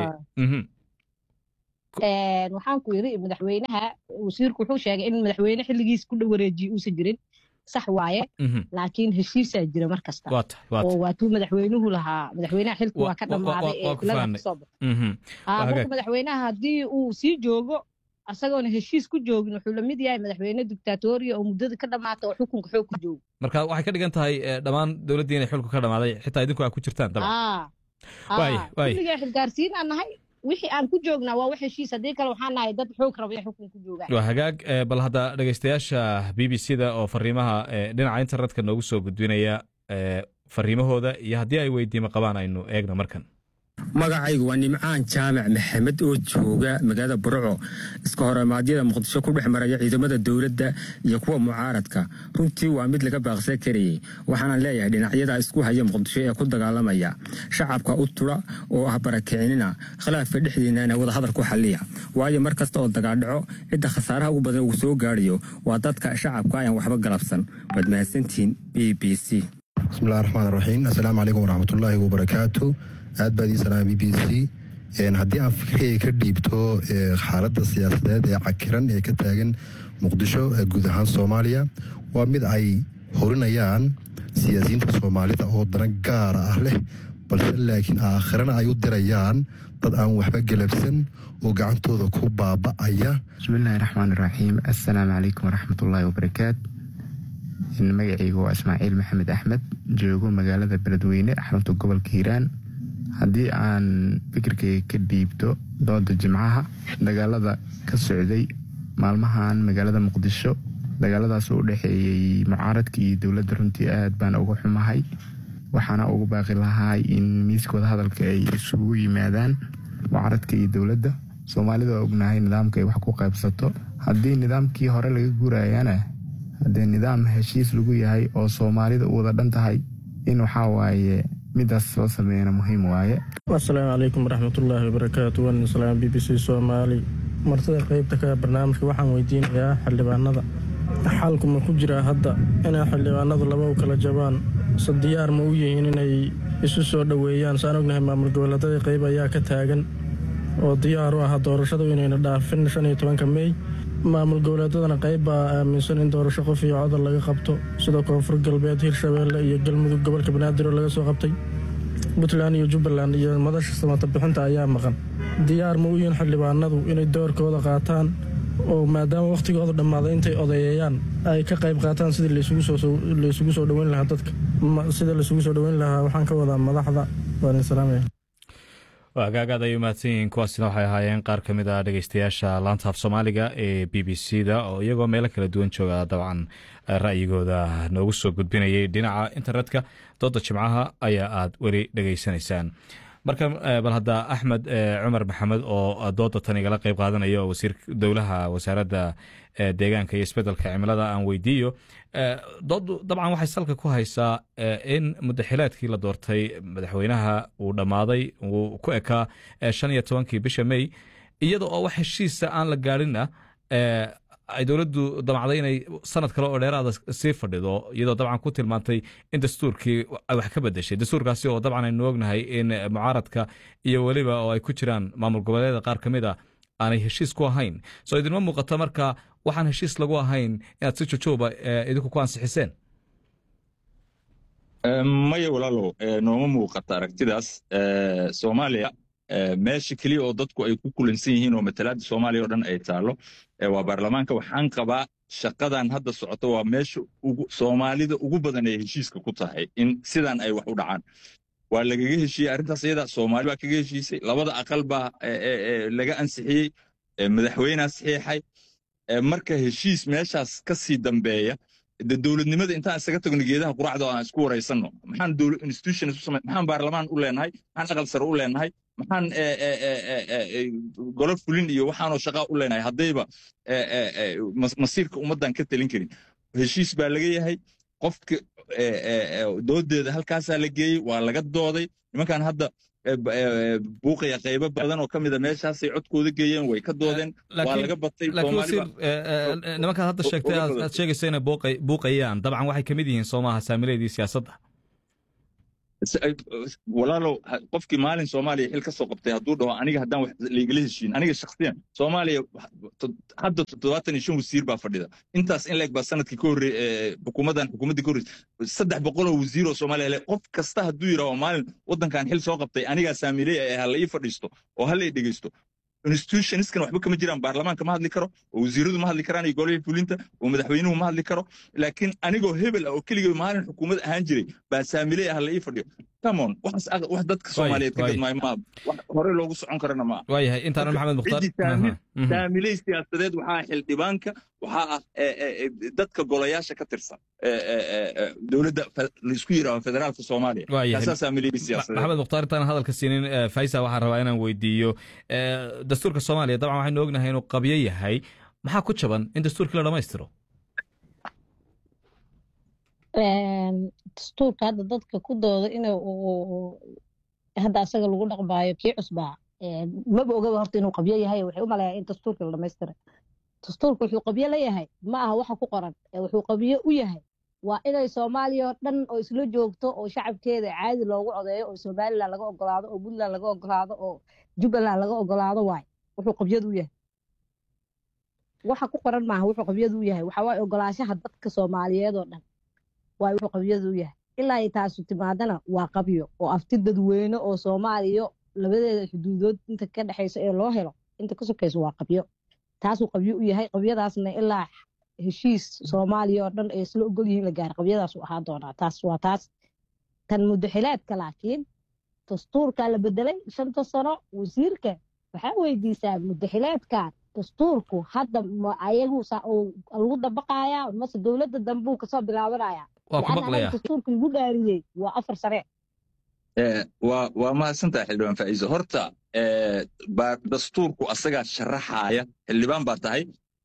waxaan ku yiri madaxweynaha wasiirku wuxuu sheegay in madaxweyne xilligiis ku dhow wareejiye uusan jirin sax waaye laakiin heshiisaa jira mar kasta oo waatuu madaxweynuhu lahaa madaxweynaha xilku waa ka dhammaaday ee ilada kasoo baxay marka madaxweynaha haddii uu sii joogo asagoona heshiis ku joogin wuxuu la mid yahay madaxweyne dictatoriya oo muddada ka dhammaata oo xukunka xoog ku joogo marka waxay ka dhigan tahay dhammaan dowladdii inay xilku ka dhammaaday xitaa idinku aa ku jirtaan kulligaa xilgaarsiin aan nahay wixii aan ku joognaa waa wax heshiis haddii kale waxaan nahay dad xoog rabaya xukun ku joogaan waa hagaag bal hadda dhegeystayaasha b b c da oo fariimaha dhinaca internetka noogu soo gudbinaya fariimahooda iyo haddii ay weydiimo qabaan aynu eegno markan magacaygu waa nimcaan jaamac maxamed oo jooga magaalada burco iska horimaadyada muqdisho ku dhex maraya ciidamada dowladda iyo kuwa mucaaradka runtii waa mid laga baaqsan karayey waxaana leeyahay dhinacyada isku haya muqdisho ee ku dagaalamaya shacabka u tula oo ah barakicinina khilaafka dhexdiinana wadahadal ku xaliya waayo mar kasta oo dagaaldhaco cidda khasaaraha ugu badan uu soo gaadhayo waa dadka shacabka ayaan waxba galabsan waad mahadsantihiin b b c bismillahi raxmaan raxiim assalaamu calaykum waraxmatullaahi wabarakaatu aad baad ii salaama b b c haddii aan fikirkayga ka dhiibto xaaladda siyaasadeed ee cakiran ee ka taagan muqdisho guud ahaan soomaaliya waa mid ay horinayaan siyaasiyiinta soomaalida oo dana gaara ah leh balse laakiin aakhirana ay u dirayaan dad aan waxba galabsan oo gacantooda ku baaba'aya bismillaahi raxmaan iraxiim assalaamu calaykum waraxmatullaahi wabarakaatu magacaygu waa ismaaciil maxamed axmed joogo magaalada beledweyne xarunta gobolka hiiraan haddii aan fikirkayga ka dhiibto dooda jimcaha dagaalada ka socday maalmahan magaalada muqdisho dagaaladaas u dhexeeyey mucaaradka iyo dowladda runtii aad baan uga xumahay waxaana ugu baaqi lahay in miiskooda hadalka ay isugu yimaadaan mucaaradka iyo dowladda soomaalida waa ognahay nidaamka ay wax ku qaybsato haddii nidaamkii hore laga guurayana haddee nidaam heshiis lagu yahay oo soomaalida u wada dhan tahay in waxaa waaye midaas soo sameeyana muhiim waaye asalaamu calaykum waraxmatullaahi wabarakaatu waan salaam b b c soomaali martida qeybta ka barnaamijka waxaan weydiinayaa xildhibaanada xalku ma ku jiraa hadda inay xildhibaanadu laba u kala jabaan se diyaar ma u yihiin inay isu soo dhoweeyaan saan ognahay maamul goboleedada qeyb ayaa ka taagan oo diyaar u ah doorashadu inayna dhaafin shan iyo tobanka mey maamul goboleedadana qayb baa aaminsan in doorasho qof iyo codal laga qabto sida koonfur galbeed hirshabeelle iyo galmudug gobolka banaadir oo laga soo qabtay puntland iyo jubbaland iyo madasha samata bixinta ayaa maqan diyaar ma u yihiin xildhibaanadu inay doorkooda qaataan oo maadaama wakhtigooda dhammaaday intay odeeyayaan ay ka qayb qaataan sidii laysugu soo dhoweyn lahaa dadka sida laysugu soo dhoweyn lahaa waxaan ka wadaa madaxda waan salaamaya hagaagaad ay u mahadsan yihiin kuwaasina waxay ahaayeen qaar ka mid a dhegeystayaasha laanta af soomaaliga ee b b c da oo iyagoo meelo kala duwan jooga dabcan ra'yigooda noogu soo gudbinayay dhinaca internetka dooda jimcaha ayaa aad weli dhegeysanaysaan marka bal hadda axmed cumar maxamed oo dooda tan igala qeyb qaadanaya oo wasiir dowlaha wasaaradda deegaanka iyo isbedelka cimilada aan weydiiyo doodu dabcan waxay salka ku haysaa in mudaxilaadkii la doortay madaxweynaha uu dhammaaday uu ku ekaa shan iyo tobankii bisha mey iyada oo wax heshiisa aan la gaadhinna ay dowladdu damacday inay sanad kale oo dheeraada sii fadhido iyadoo dabcan ku tilmaantay in dastuurkii ay wax ka bedeshay dastuurkaasi oo dabcan aynu ognahay in mucaaradka iyo weliba oo ay ku jiraan maamul goboleeda qaar ka mid a aanay heshiis ku ahayn soo idinma muuqata marka waxaan heshiis lagu ahayn inaad si jojooba idinku ku ansixiseen maya walaalow nooma muuqata aragtidaas soomaaliya meesha keliya oo dadku ay ku kulansan yihiin oo matalaadda soomaaliya oo dhan ay taalo waa baarlamaanka waxaan qabaa shaqadan hadda socoto waa meesha soomaalida ugu badan ee heshiiska ku tahay in sidan ay wax u dhacaan waa lagaga heshiiyey arrintaas iyada soomaali baa kaga heshiisay labada aqal baa laga ansixiyey madaxweynea saxiixay marka heshiis meeshaas ka sii dambeeya de dowladnimada intaan isaga tagno geedaha quracda oo aan isku waraysanno maxaan dowlad institutions u samay maxaan baarlamaan u leenahay maxaan aqal sare u leenahay maxaan golo fulin iyo waxaanoo shaqaa u leenahay haddayba masiirka ummaddan ka talin karin heshiis baa laga yahay qofka doodeeda halkaasaa la geeyey waa laga dooday nimankan hadda buuqaya qaybo badan oo ka mida meeshaasay codkooda geeyeen way ka doodeen waa laga batay laakiin wasiir nimankaad hadda sheegtay aad sheegayso inay buuqayaan dabcan waxay ka mid yihiin soomaha saamileedii siyaasadda walaalow qofkii maalin soomaaliya xil ka soo qabtay hadduu dhaho aniga haddaan wax laigala heshiin aniga shakhsiyan soomaaliya hadda toddobaatan iyo shan wasiir baa fadhida intaas in leeg baa sanadkii ka horreey xukuumaddan xukuumaddii ka horreysay saddex boqol oo wasiir oo soomaaliya le qof kasta hadduu yidhaho maalin waddankan xil soo qabtay anigaa saamiley ee hala ii fadhiisto oo hala ii dhegeysto institutionskan waxba kama jiraan baarlamaanka ma hadli karo oo wasiiradu ma hadli karaan iyo golihii fulinta oo madaxweynuhu ma hadli karo laakiin anigoo hebel ah oo keligay maalin xukuumad ahaan jiray baa saamiley ah la ii fadhiyo camon waxaas wax dadka soomaaliyeed ka gadmaayo maa wax hore loogu socon karana maa waayahay intaanan maxamed mukhtaar saamiley siyaasadeed waxaa xildhibaanka waxaa ah dadka golayaasha ka tirsan dowladda laisku yidhaaho federaalka soomaaliya kaasaa saamiley siyaasadeed maxamed mukhtaar intaan hadalka siinin faisa waxaan rabaa inaan weydiiyo dastuurka soomaaliya dabcan waxaynu ognahay inuu qabyo yahay maxaa ku jaban in dastuurkii la dhammaystiro dastuurka hadda dadka ku dooda in hadda asaga lagu dhaqmaayo kii cusbaa maba ogaba horta inuu qabyo yahay waxay u malayaa in dastuurka la dhammaystiray dastuurka wuxuu qabyo leeyahay ma aha waxa ku qoran wuxuu qabyo u yahay waa inay soomaaliya oo dhan oo isla joogto oo shacabkeeda caadi loogu codeeyo oo somalilan laga ogolaado oo puntland laga ogolaado oo jubbaland laga ogolaado waay wuxuu qabyadu u yahay waxa ku qoran maaha wuxuu qabyadu u yahay waxa waaye ogolaashaha dadka soomaaliyeed oo dhan waay wuxuu qabyadu u yahay ilaa ay taasu timaadana waa qabyo oo afti dadweyne oo soomaaliya labadeeda xuduudood inta ka dhexaysa ee loo helo inta ka sokayso waa qabyo taasuu qabyo u yahay qabyadaasna ilaa heshiis soomaaliya oo dhan ay isla ogol yihiin la gaara qabyadaasuu ahaan doonaa taas waa taas tan muddaxileedka laakiin dastuurkaa la bedelay shanta sano wasiirka waxaa weydiisaa muddaxileedkan dastuurku hadda ma ayagu lagu dabaqayaa mase dowladda dambuu kasoo bilaabanaya dastuurka lagu dhaariyey waa afar sane waa mahadsantaha xildhibaan faa'iiso horta dastuurku asagaa sharaxaaya xildhibaan baa tahay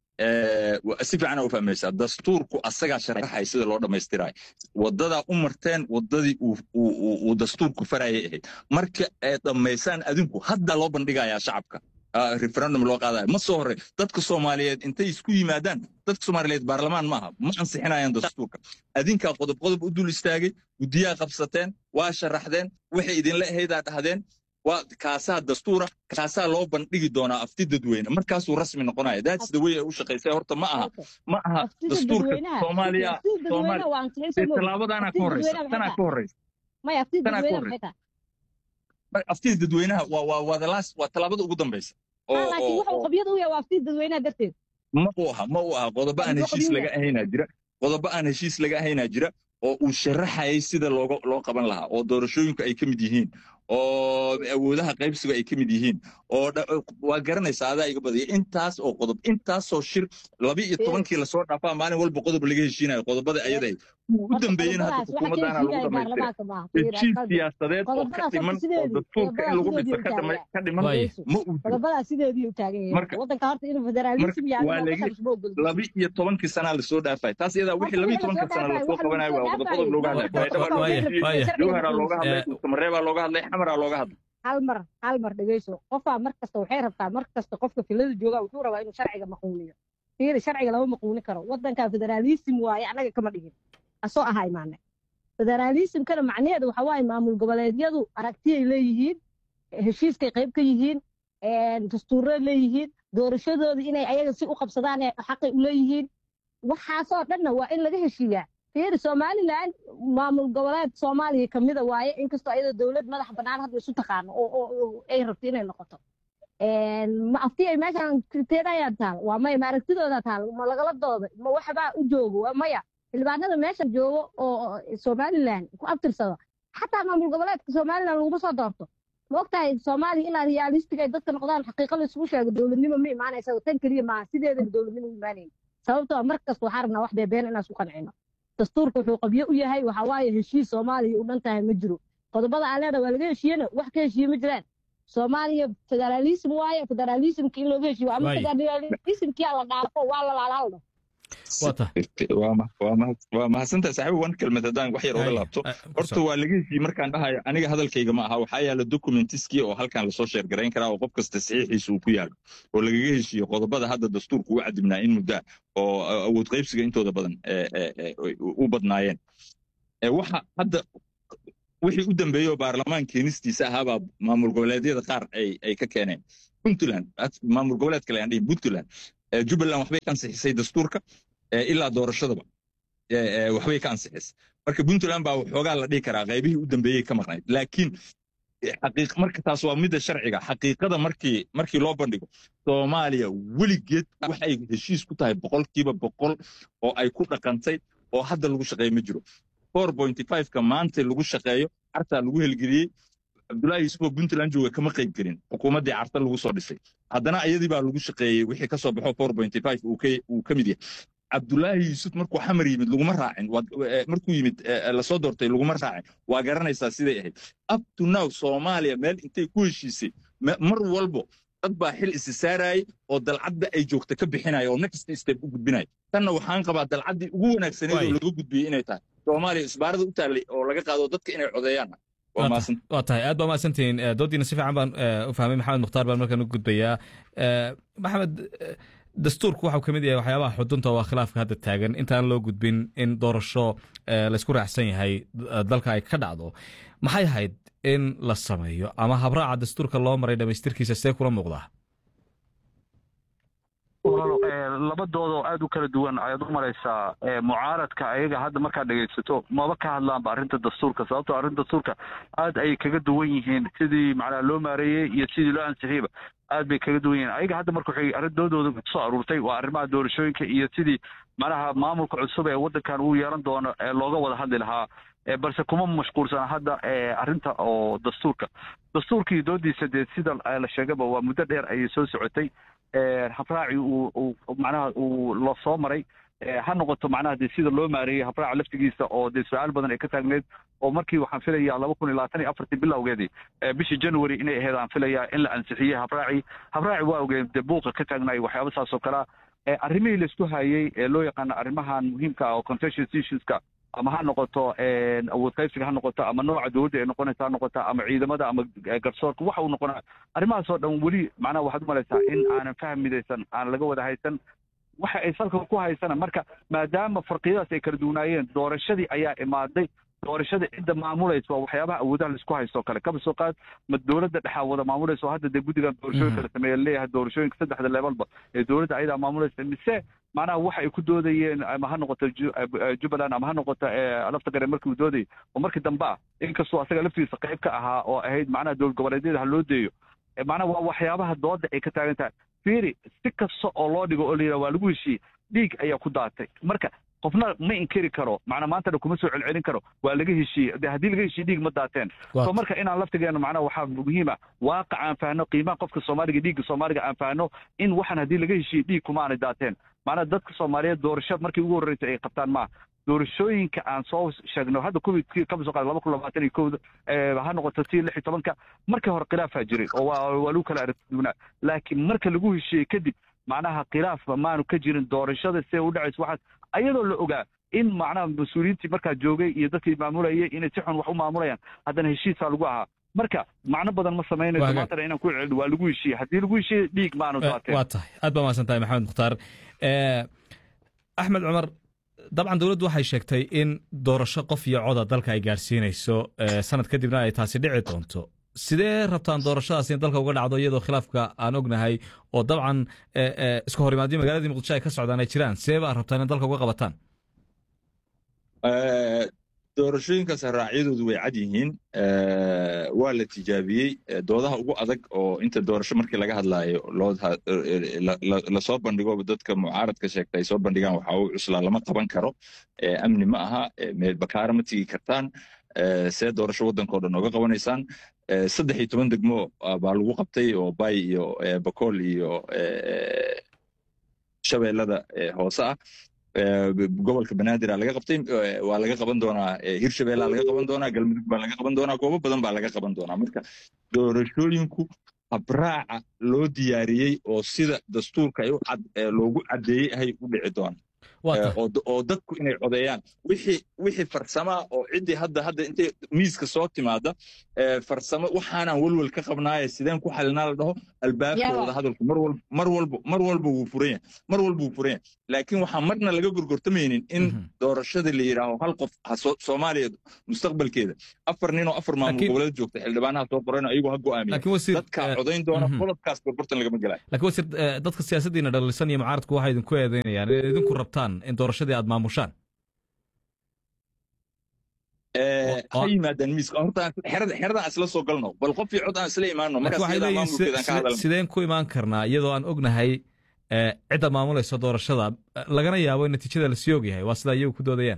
si fiican u fahmaysaa dastuurku asagaa sharaxaya sida loo dhammaystirayo wadadaa u marteen wadadii uu dastuurku farayay ahayd marka ay dhammaysaan adinku hadda loo bandhigayaa shacabka referendum loo qaadayo ma soo horey dadka soomaaliyeed intay isku yimaadaan dadka soomaaliyeed baarlamaan maaha ma ansixinayaan dastuurka adinkaa qodob qodob u dul istaagay guddiyaa qabsateen waa sharaxdeen waxay idinla ahaydaa dhahdeen waa kaasaa dastuura kaasaa loo bandhigi doonaa afti dadweyne markaasuu rasmi noqonaya that's the way ay u shaqaysay horta ma aha ma aha dastuurka soomaaliya tallaabadaanaa ka horeysa tanaa ka horeysa tanaa ka horeysa aftida dadweynaha waa the last waa tallaabada ugu dambaysa laakiin wuxuu qabyada u yahay waa aftida dadweynaha darteed ma u aha ma u aha qodobo aan heshiis laga ahaynaa jira qodobo aan heshiis laga ahaynaa jira oo uu sharaxayay sida looga loo qaban lahaa oo doorashooyinku ay ka mid yihiin oo awoodaha qaybsigu ay ka mid yihiin oo waa garanaysaa adaa iga badaya intaas oo qodob intaasoo shir laba iyo tobankii lasoo dhaafaa maalin walba qodob laga heshiinayo qodobada ayaday u dambeeyeen hadda xukuumaddaana lagu dhamaystira heshiis siyaasadeed oo ka dhiman oo dastuurka in lagu dhiso ka dhiman ma uu laba iyo tobankii sanaa lasoo dhaafay taas iyadaa wixii laba iyo tobanka sana lasoo qabanayo waa qodob qodob looga hadlay baydhaba looga hadlay jowharaa looga hadlay samareebaa looga hadlay xamaraa looga hadlay hal mar hal mar dhegeyso qofaa mar kasta waxay rabtaa mar kasta qofka filada jooga wuxuu rabaa inuu sharciga maquuniyo fiiri sharciga lama maquuni karo waddanka federaalism waaye annaga kama dhigin asoo ahaa imaane federaalismkana macnaheedu waxa waaye maamul goboleedyadu aragtiyay leeyihiin heshiiskay qayb ka yihiin dastuuray leeyihiin doorashadooda inay ayaga si u qabsadaan xaqay u leeyihiin waxaasoo dhanna waa in laga heshiiyaa fiiri somalilan maamul goboleed soomaaliya kamida waaye inkastoo ayada dowlad madax bannaan hadda isu taqaano oo ay rabto inay noqoto ma afti ay meeshan kriteeriyaa taal waa maya ma aragtidooda taal ma lagala dooda ma waxbaa u joogo waa maya xildhibaanada meeshan joogo oo somalilan ku abtirsado xataa maamul goboleedka somalilan laguma soo doorto ma ogtahay soomaaliya ilaa realistic ay dadka noqdaan xaqiiqa la isugu sheego dowladnimo ma imaanaysa tan keliya maaha sideedaba dowladnimo u imaanayn sababtoo mar kasta waxaa rabnaa wax beebeen inaan isku qancino dastuurka wuxuu qabyo u yahay waxa waaye heshiis soomaaliya u dhan tahay ma jiro qodobada aan leedahay waa laga heshiiyena wax ka heshiiye ma jiraan soomaaliya federaalism waaye federaalismka in looga heshiiyo ama federalismkia la dhaafo waa la laalaaldo waa mahadsantahay saaxiib wan kelmad haddaan wax yar oga laabto horta waa laga heshiye markaan dhahayo aniga hadalkayga ma aha waxaa yaala documentiskii oo halkan lasoo sheergarayn karaa oo qof kasta saxiixiisa uu ku yaalo oo lagaga heshiiyo qodobada hadda dastuurku u cadibnaa in muddaa oo awood qaybsiga intooda badan u badnaayeen waxa hadda wixii u dambeeyey oo baarlamaan keenistiisa ahaabaa maamul goboleedyada qaar ay ka keeneen puntland maamul goboleed kale aan dhihin puntland jubbaland waxbay ka ansixisay dastuurka ilaa doorashadaba waxbay ka ansixisay marka puntland baa waxoogaa la dhihi karaa qaybihii u dambeeyey ka maqnayd laakiin marka taas waa midda sharciga xaqiiqada markii markii loo bandhigo soomaaliya weligeed waxay heshiis ku tahay boqolkiiba boqol oo ay ku dhaqantay oo hadda lagu shaqeeyo ma jiro ka maanta lagu shaqeeyo cartaa lagu helgeliyey cabdullaahi yuusuf oo puntland jooga kama qayb gelin xukuumaddii carta lagu soo dhisay haddana ayadii baa lagu shaqeeyey wixii ka soo baxo uu ka mid yahay cabdullaahi yuusuf markuu xamar yimid laguma raacin markuu yimid lasoo doortay laguma raacin waa garanaysaa siday ahayd up to now soomaaliya meel intay ku heshiisay mar walbo dad baa xil isi saarayay oo dalcadda ay joogta ka bixinaya oo next step u gudbinaya tanna waxaan qabaa dalcaddii ugu wanaagsaneed oo laga gudbiyey inay tahay soomaaliya isbaarada u taallay oo laga qaado dadka inay codeeyaan waa tahay aad baa mahadsantihiin doodiina si fiican baan u fahmay maxamed mukhtaar baan markaan u gudbayaa maxamed dastuurku waxau ka mid yahay waxyaabaha xudunta waa khilaafka hadda taagan intaan loo gudbin in doorasho laysku raacsan yahay dalka ay ka dhacdo maxay ahayd in la sameeyo ama habraaca dastuurka loo maray dhamaystirkiisa see kula muuqdaa labadoodoo aad u kala duwan ayaad u maraysaa mucaaradka ayaga hadda markaad dhegaysato maba ka hadlaanba arrinta dastuurka sababtoo arrinta dastuurka aad ayay kaga duwan yihiin sidii macnaa loo maareeyey iyo sidii loo ansixiyeyba aad bay kaga duwan yihiin ayaga hadda marka waxay arrindoodooda kusoo aruurtay waa arrimaha doorashooyinka iyo sidii macnaha maamulka cusub ee waddankan uu yeelan doono ee looga wada hadli lahaa balse kuma mashquulsana hadda arrinta oo dastuurka dastuurkii doodiisa dee sida la sheegaba waa muddo dheer ayay soo socotay habraaci uu macnaha uu la soo maray ha noqoto macnaha dee sida loo maareeyey habraaca laftigiisa oo dee su-aal badan ay ka taagneyd oo markii waxaan filayaa laba kun iyo labaatan iyo afartii bilowgeedii bishii january inay ahayd aan filayaa in la ansixiyey habraaci habraaci waa ogeen dee buuqa ka taagnaay waxyaaba saas oo kalea arrimihii laisku hayey ee loo yaqaano arrimahan muhiimka ah oo contentious issueska ama ha noqoto awood qaybsiga ha noqoto ama nooca dowladda ay noqonaysa ha noqoto ama ciidamada ama garsoorka waxa uu noqonaa arrimahaasoo dhan weli macnaha waxaad u malaysaa in aanan fahmidaysan aan laga wada haysan waxa ay salka ku haysana marka maadaama farqiyadaas ay kala duwanaayeen doorashadii ayaa imaaday doorashada cidda maamulaysa waa waxyaabaha awoodaha laisku haysto kale kaba soo qaad ma dowladda dhexaa wada maamulaysa oo hadda dee guddigan doorashooyinka la sameeya leeyahay doorashooyinka saddexda levelba ee dowladda ayadaa maamulaysa mise macnaha waxa ay ku doodayeen ama ha noqoto jubbaland ama ha noqoto lafta gare markii uu doodayay oo markii dambe ah inkastoo asaga laftigiisa qayb ka ahaa oo ahayd macnaha dowlad goboleedyada ha loo deeyo macnaha waa waxyaabaha dooda ay ka taagan tahay fiiri si kasta oo loo dhigo oo la yidhaha waa lagu heshiiyey dhiig ayaa ku daatay marka qofna ma inkiri karo macnaa maantana kuma soo celcelin karo waa laga heshiiyey de haddii laga heshiiye dhiig ma daateen so marka inaan laftigeena macnaha waxaa muhiima waaqac aan fahno qiimaha qofka soomaaliga dhiigga soomaaliga aan fahno in waxaan haddii laga heshiiye dhiig kuma aanay daateen macnaha dadka soomaaliyeed doorasho markii ugu horreysay ay qabtaan maaha doorashooyinka aan soo sheegno hadda covid kama soo qaada laba kun labaatan iyo kowda ha noqoto tii lix iyo tobanka markii hore khilaafaa jiray oo waa waa lagu kala aragtiduunaa laakiin marka lagu heshiiyey kadib macnaha khilaafba maanu ka jirin doorashada siday u dhacayso waxaas ayadoo la ogaa in macnaha mas-uuliyiintii markaa joogay iyo dadkii maamulayay inay si xun wax u maamulayaan haddana heshiisaa lagu ahaa marka macno badan ma samaynayso maantana inaan ku celino waa lagu heshiiyey haddii lagu heshiiyey dhiig maanu daateen waa tahay aad baa mahadsan tahay maxamed mukhtaar axmed cumar dabcan dowladdu waxay sheegtay in doorasho qof iyo coda dalka ay gaadhsiinayso sanad kadibna ay taasi dhici doonto sidee rabtaan doorashadaas in dalka uga dhacdo iyadoo khilaafka aan ognahay oo dabcan iska hor imaadyo magaaladii muqdisho ay ka socdaan ay jiraan sidee baa rabtaan in dalka uga qabataan doorashooyinkaas raacyadoodu way cad yihiin waa la tijaabiyey doodaha ugu adag oo inta doorasho markii laga hadlaayo lasoo bandhigo dadka mucaaradka sheegta ay soo bandhigaan waxa uu cuslaa lama qaban karo amni ma aha meel bakaara ma tigi kartaan see doorasho waddanka o dhan ooga qabanaysaan saddex iyo toban degmo baa lagu qabtay oo bay iyo bakool iyo shabeellada hoose ah gobolka banaadir laga qabtay waa laga qaban doonaa hirshabeellaa laga qaban doonaa galmudug baa laga qaban doonaa goobo badan baa laga qaban doonaa marka doorashooyinku habraaca loo diyaariyey oo sida dastuurka loogu caddeeyey ahay u dhici doona oo dadku inay codeeyaan wixii wixii farsama oo ciddii hadda hadda intay miiska soo timaada farsamo waxaanaan welwel ka qabnaaye sideen ku xalinaa la dhaho albaabka wada hadalku mar walba mar walba mar walba wuu furan yahay mar walba wuu furan yahay laakiin waxaan marna laga gorgortamaynin in doorashada la yidhaaho hal qof soomaaliya mustaqbalkeeda afar nin oo afar maamul goboleed joogta xildhibaanaha soo qoran ayagu ha go'aamiya dadka codayn doona qodobkaas gorgortan lagama gelayo laakiin wasiir dadka siyaasaddiina dhalisan iyo mucaaradku waxay idinku eedeynayaan inay idinku rabtaan in doorashadii aad maamushaan ha yimaadaan miiska horta xeradan isla soo galno bal qof iyo cod aan isla imaano markaas sideen ku imaan karnaa iyadoo aan ognahay cidda maamulaysa doorashada lagana yaabo in natiijada lasii ogyahay waa sidaa iyagu ku doodayaan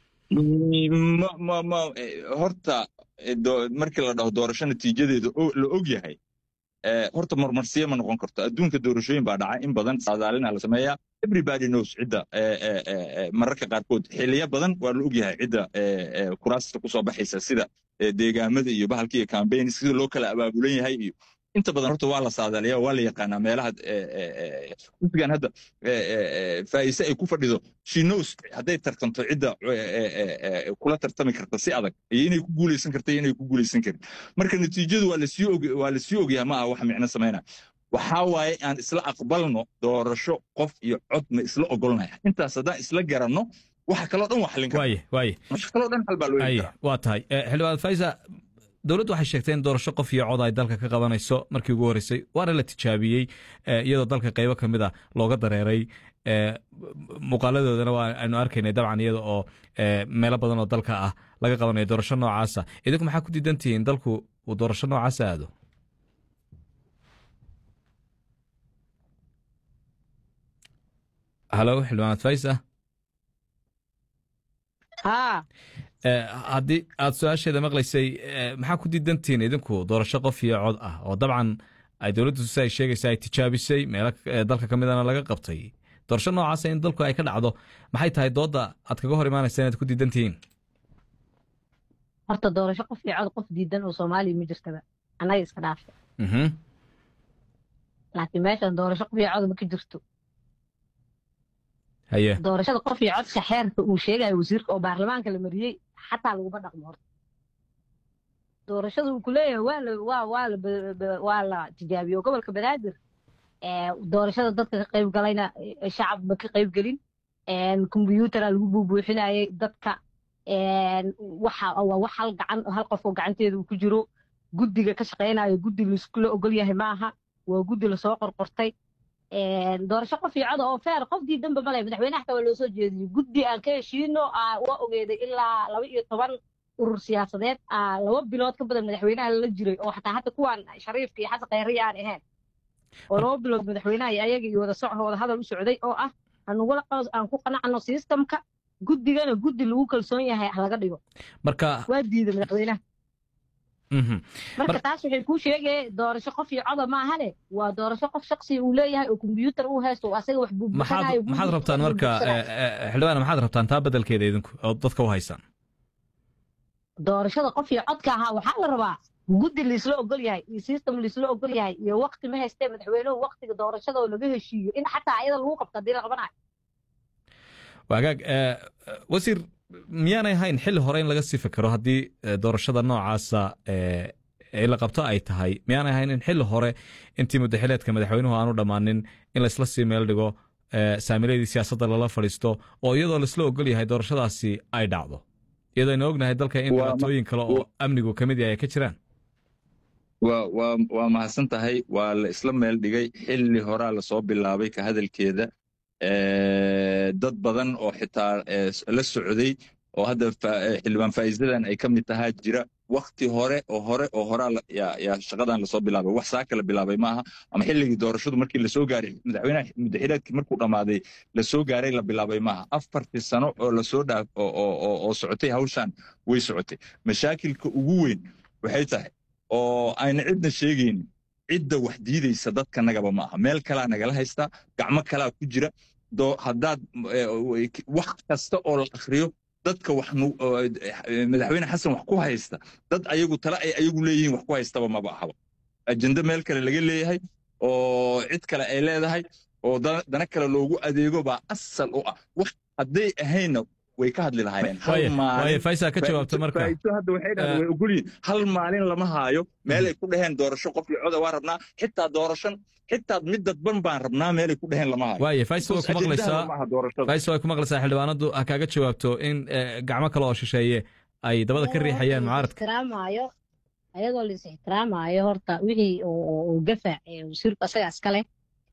horta markii la dhaho doorasho natiijadeeda la og yahay horta marmarsiya ma noqon karto adduunka doorashooyin baa dhacay in badan saadaalina la sameeyaa everybody knows cidda mararka qaarkood xiliyo badan waa la ogyahay cidda kuraasta kusoo baxaysa sida deegaamada iyo bahalka iyo campaign sida loo kala abaabulan yahay iyo inta badan horta waa la saadaaliya waa la yaqaanaa meelaha xisbigan hadda faa'ise ay ku fadhido she knows hadday tartanto cidda kula tartami karta si adag iyo inay ku guulaysan karta iyo inay ku guulaysan karin marka natiijadu waa lasii og waa lasii ogyahay ma aha wax micno samayna waxaa waaye aan isla aqbalno doorasho qof iyo cod ma isla ogolnaya intaas haddaan isla garanno waxa kaloo dhan waa xalin waaye waaye waxa kaloo dhan xal baa loo aye waa tahay xildhibaan faisa dowladdu waxay sheegtay in doorasho qof iyo cod ay dalka ka qabanayso markii ugu horreysay waana la tijaabiyey iyadoo dalka qaybo ka mid a looga dareeray muuqaaladoodana waa aynu arkaynay dabcan iyada oo meelo badan oo dalka ah laga qabanayo doorasho noocaasa idinku maxaa ku diidan tihiin dalku uu doorasho noocaasa aado halo xildhibaanad faisa haddii aad su-aasheeda maqlaysay maxaa ku diidantihiin idinku doorasho qof iyo cod ah oo dabcan ay dowladdu si ay sheegaysa ay tijaabisay meelo dalka ka midana laga qabtay doorasho noocaasa in dalku ay ka dhacdo maxay tahay doodda aad kaga hor imaanaysa inaad ku diidan tihiin horta doorasho qof iyo cod qof diidan oo soomaaliya ma jirtaba annaga iska dhaafa laakiin meeshan doorasho qof iyo cod ma ka jirto haye doorashada qof iyo codka xeerka uu sheegayo wasiirka oo baarlamaanka la mariyey xataa laguma dhaqmo horta doorashada uu kuleeyahay waa la waa waa la waa la tijaabiyo gobolka banaadir doorashada dadka ka qayb galayna shacab ma ka qayb gelin kombyuutara lagu buubuuxinayay dadka waxa waa wax hal gacan hal qof oo gacanteeda uu ku jiro guddiga ka shaqaynayo guddi laiskula ogol yahay maaha waa guddi lasoo qorqortay doorasho qof iyo coda oo feer qof diidanba male madaxweynaha xataa waa loo soo jeediyey guddi aan ka heshiino waa ogeeday ilaa laba iyo toban urur siyaasadeed laba bilood ka badan madaxweynaha lala jiray oo xataa hadda kuwaan shariifka iyo xasan khayriya aan ahayn oo laba bilood madaxweynaha iyo ayaga iyo wada soco wada hadal u socday oo ah anugula aan ku qanacno systemka guddigana guddi lagu kalsoon yahay ah laga dhigo marka waa diiday madaxweynaha marka taas waxay kuu sheegaya doorasho qof iyo coda maahane waa doorasho qof shaksiga uu leeyahay oo kombyuutar uu haysto oo asaga wax buubuuxanayo maxaad rabtaan marka xildhibaan maxaad rabtaan taa bedelkeeda idinku oo dadka u haysaan doorashada qof iyo codka ahaa waxaa la rabaa guddi laisla ogol yahay iyo system laisla ogol yahay iyo wakti ma haystee madaxweynuhu waktiga doorashada oo laga heshiiyo in xataa ayada lagu qabto haddii la qabanayo wagaag wasiir miyaanay ahayn xilli hore in laga sii fikero haddii doorashada noocaasa la qabto ay tahay miyaanay ahayn in xilli hore intii mudaxileedka madaxweynuhu aanu dhammaanin in laysla sii meel dhigo saamiladii siyaasadda lala fadhiisto oo iyadoo laisla ogol yahay doorashadaasi ay dhacdo iyadoo aynu ognahay dalka in dhibaatooyin kale oo amnigu ka mid yahay ay ka jiraan waa mahadsan tahay waa la isla meel dhigay xilli horaa lasoo bilaabay ka hadalkeeda dad badan oo xitaa la socday oo hadda xildhibaan faa'iidadan ay ka mid tahaa jira wakti hore oo hore oo horaa yaa shaqadan lasoo bilaabay wax saa kala bilaabay maaha ama xilligii doorashadu markii lasoo gaaray madaxweynaha mudaxileedkii markuu dhammaaday lasoo gaaray la bilaabay maaha afartii sano oo lasoo dhaaf oo socotay hawshan way socotay mashaakilka ugu weyn waxay tahay oo ayna cidna sheegaynin cidda wax diidaysa dadkanagaba ma aha meel kalaa nagala haystaa gacmo kalaa ku jira haddaad wax kasta oo la akhriyo dadka wax madaxweyne xasan wax ku haysta dad ayagu tale ay ayagu leeyihiin wax ku haystaba maba ahaba ajende meel kale laga leeyahay oo cid kale ay leedahay oo dana kale loogu adeego baa asal u ah wax hadday ahaynna way ka hadli lahaayeen hal waaye maalin waaye faysal ka jawaabta marka faa'iido hadda waxay dhahdeen way ogolyihin hal maalin lama haayo meelay ku dhaheen doorasho qof iyo coda waa rabnaa xitaa doorashan xitaa mid dadban baan rabnaa meelay ku dhaheen lama haayo waaye faysal way ku Because maqlaysaa ajendaha lama aha doorashada faysal way ku maqlaysaa xildhibaanadu ha kaaga jawaabto in eh, gacmo kale oo shisheeye ay dabada ka riixayaan mucaaradka ixtiraamaayo ayadoo la is ixtiraamaayo horta wixii oo- oo oo gafa ee wasiirku asaga iskale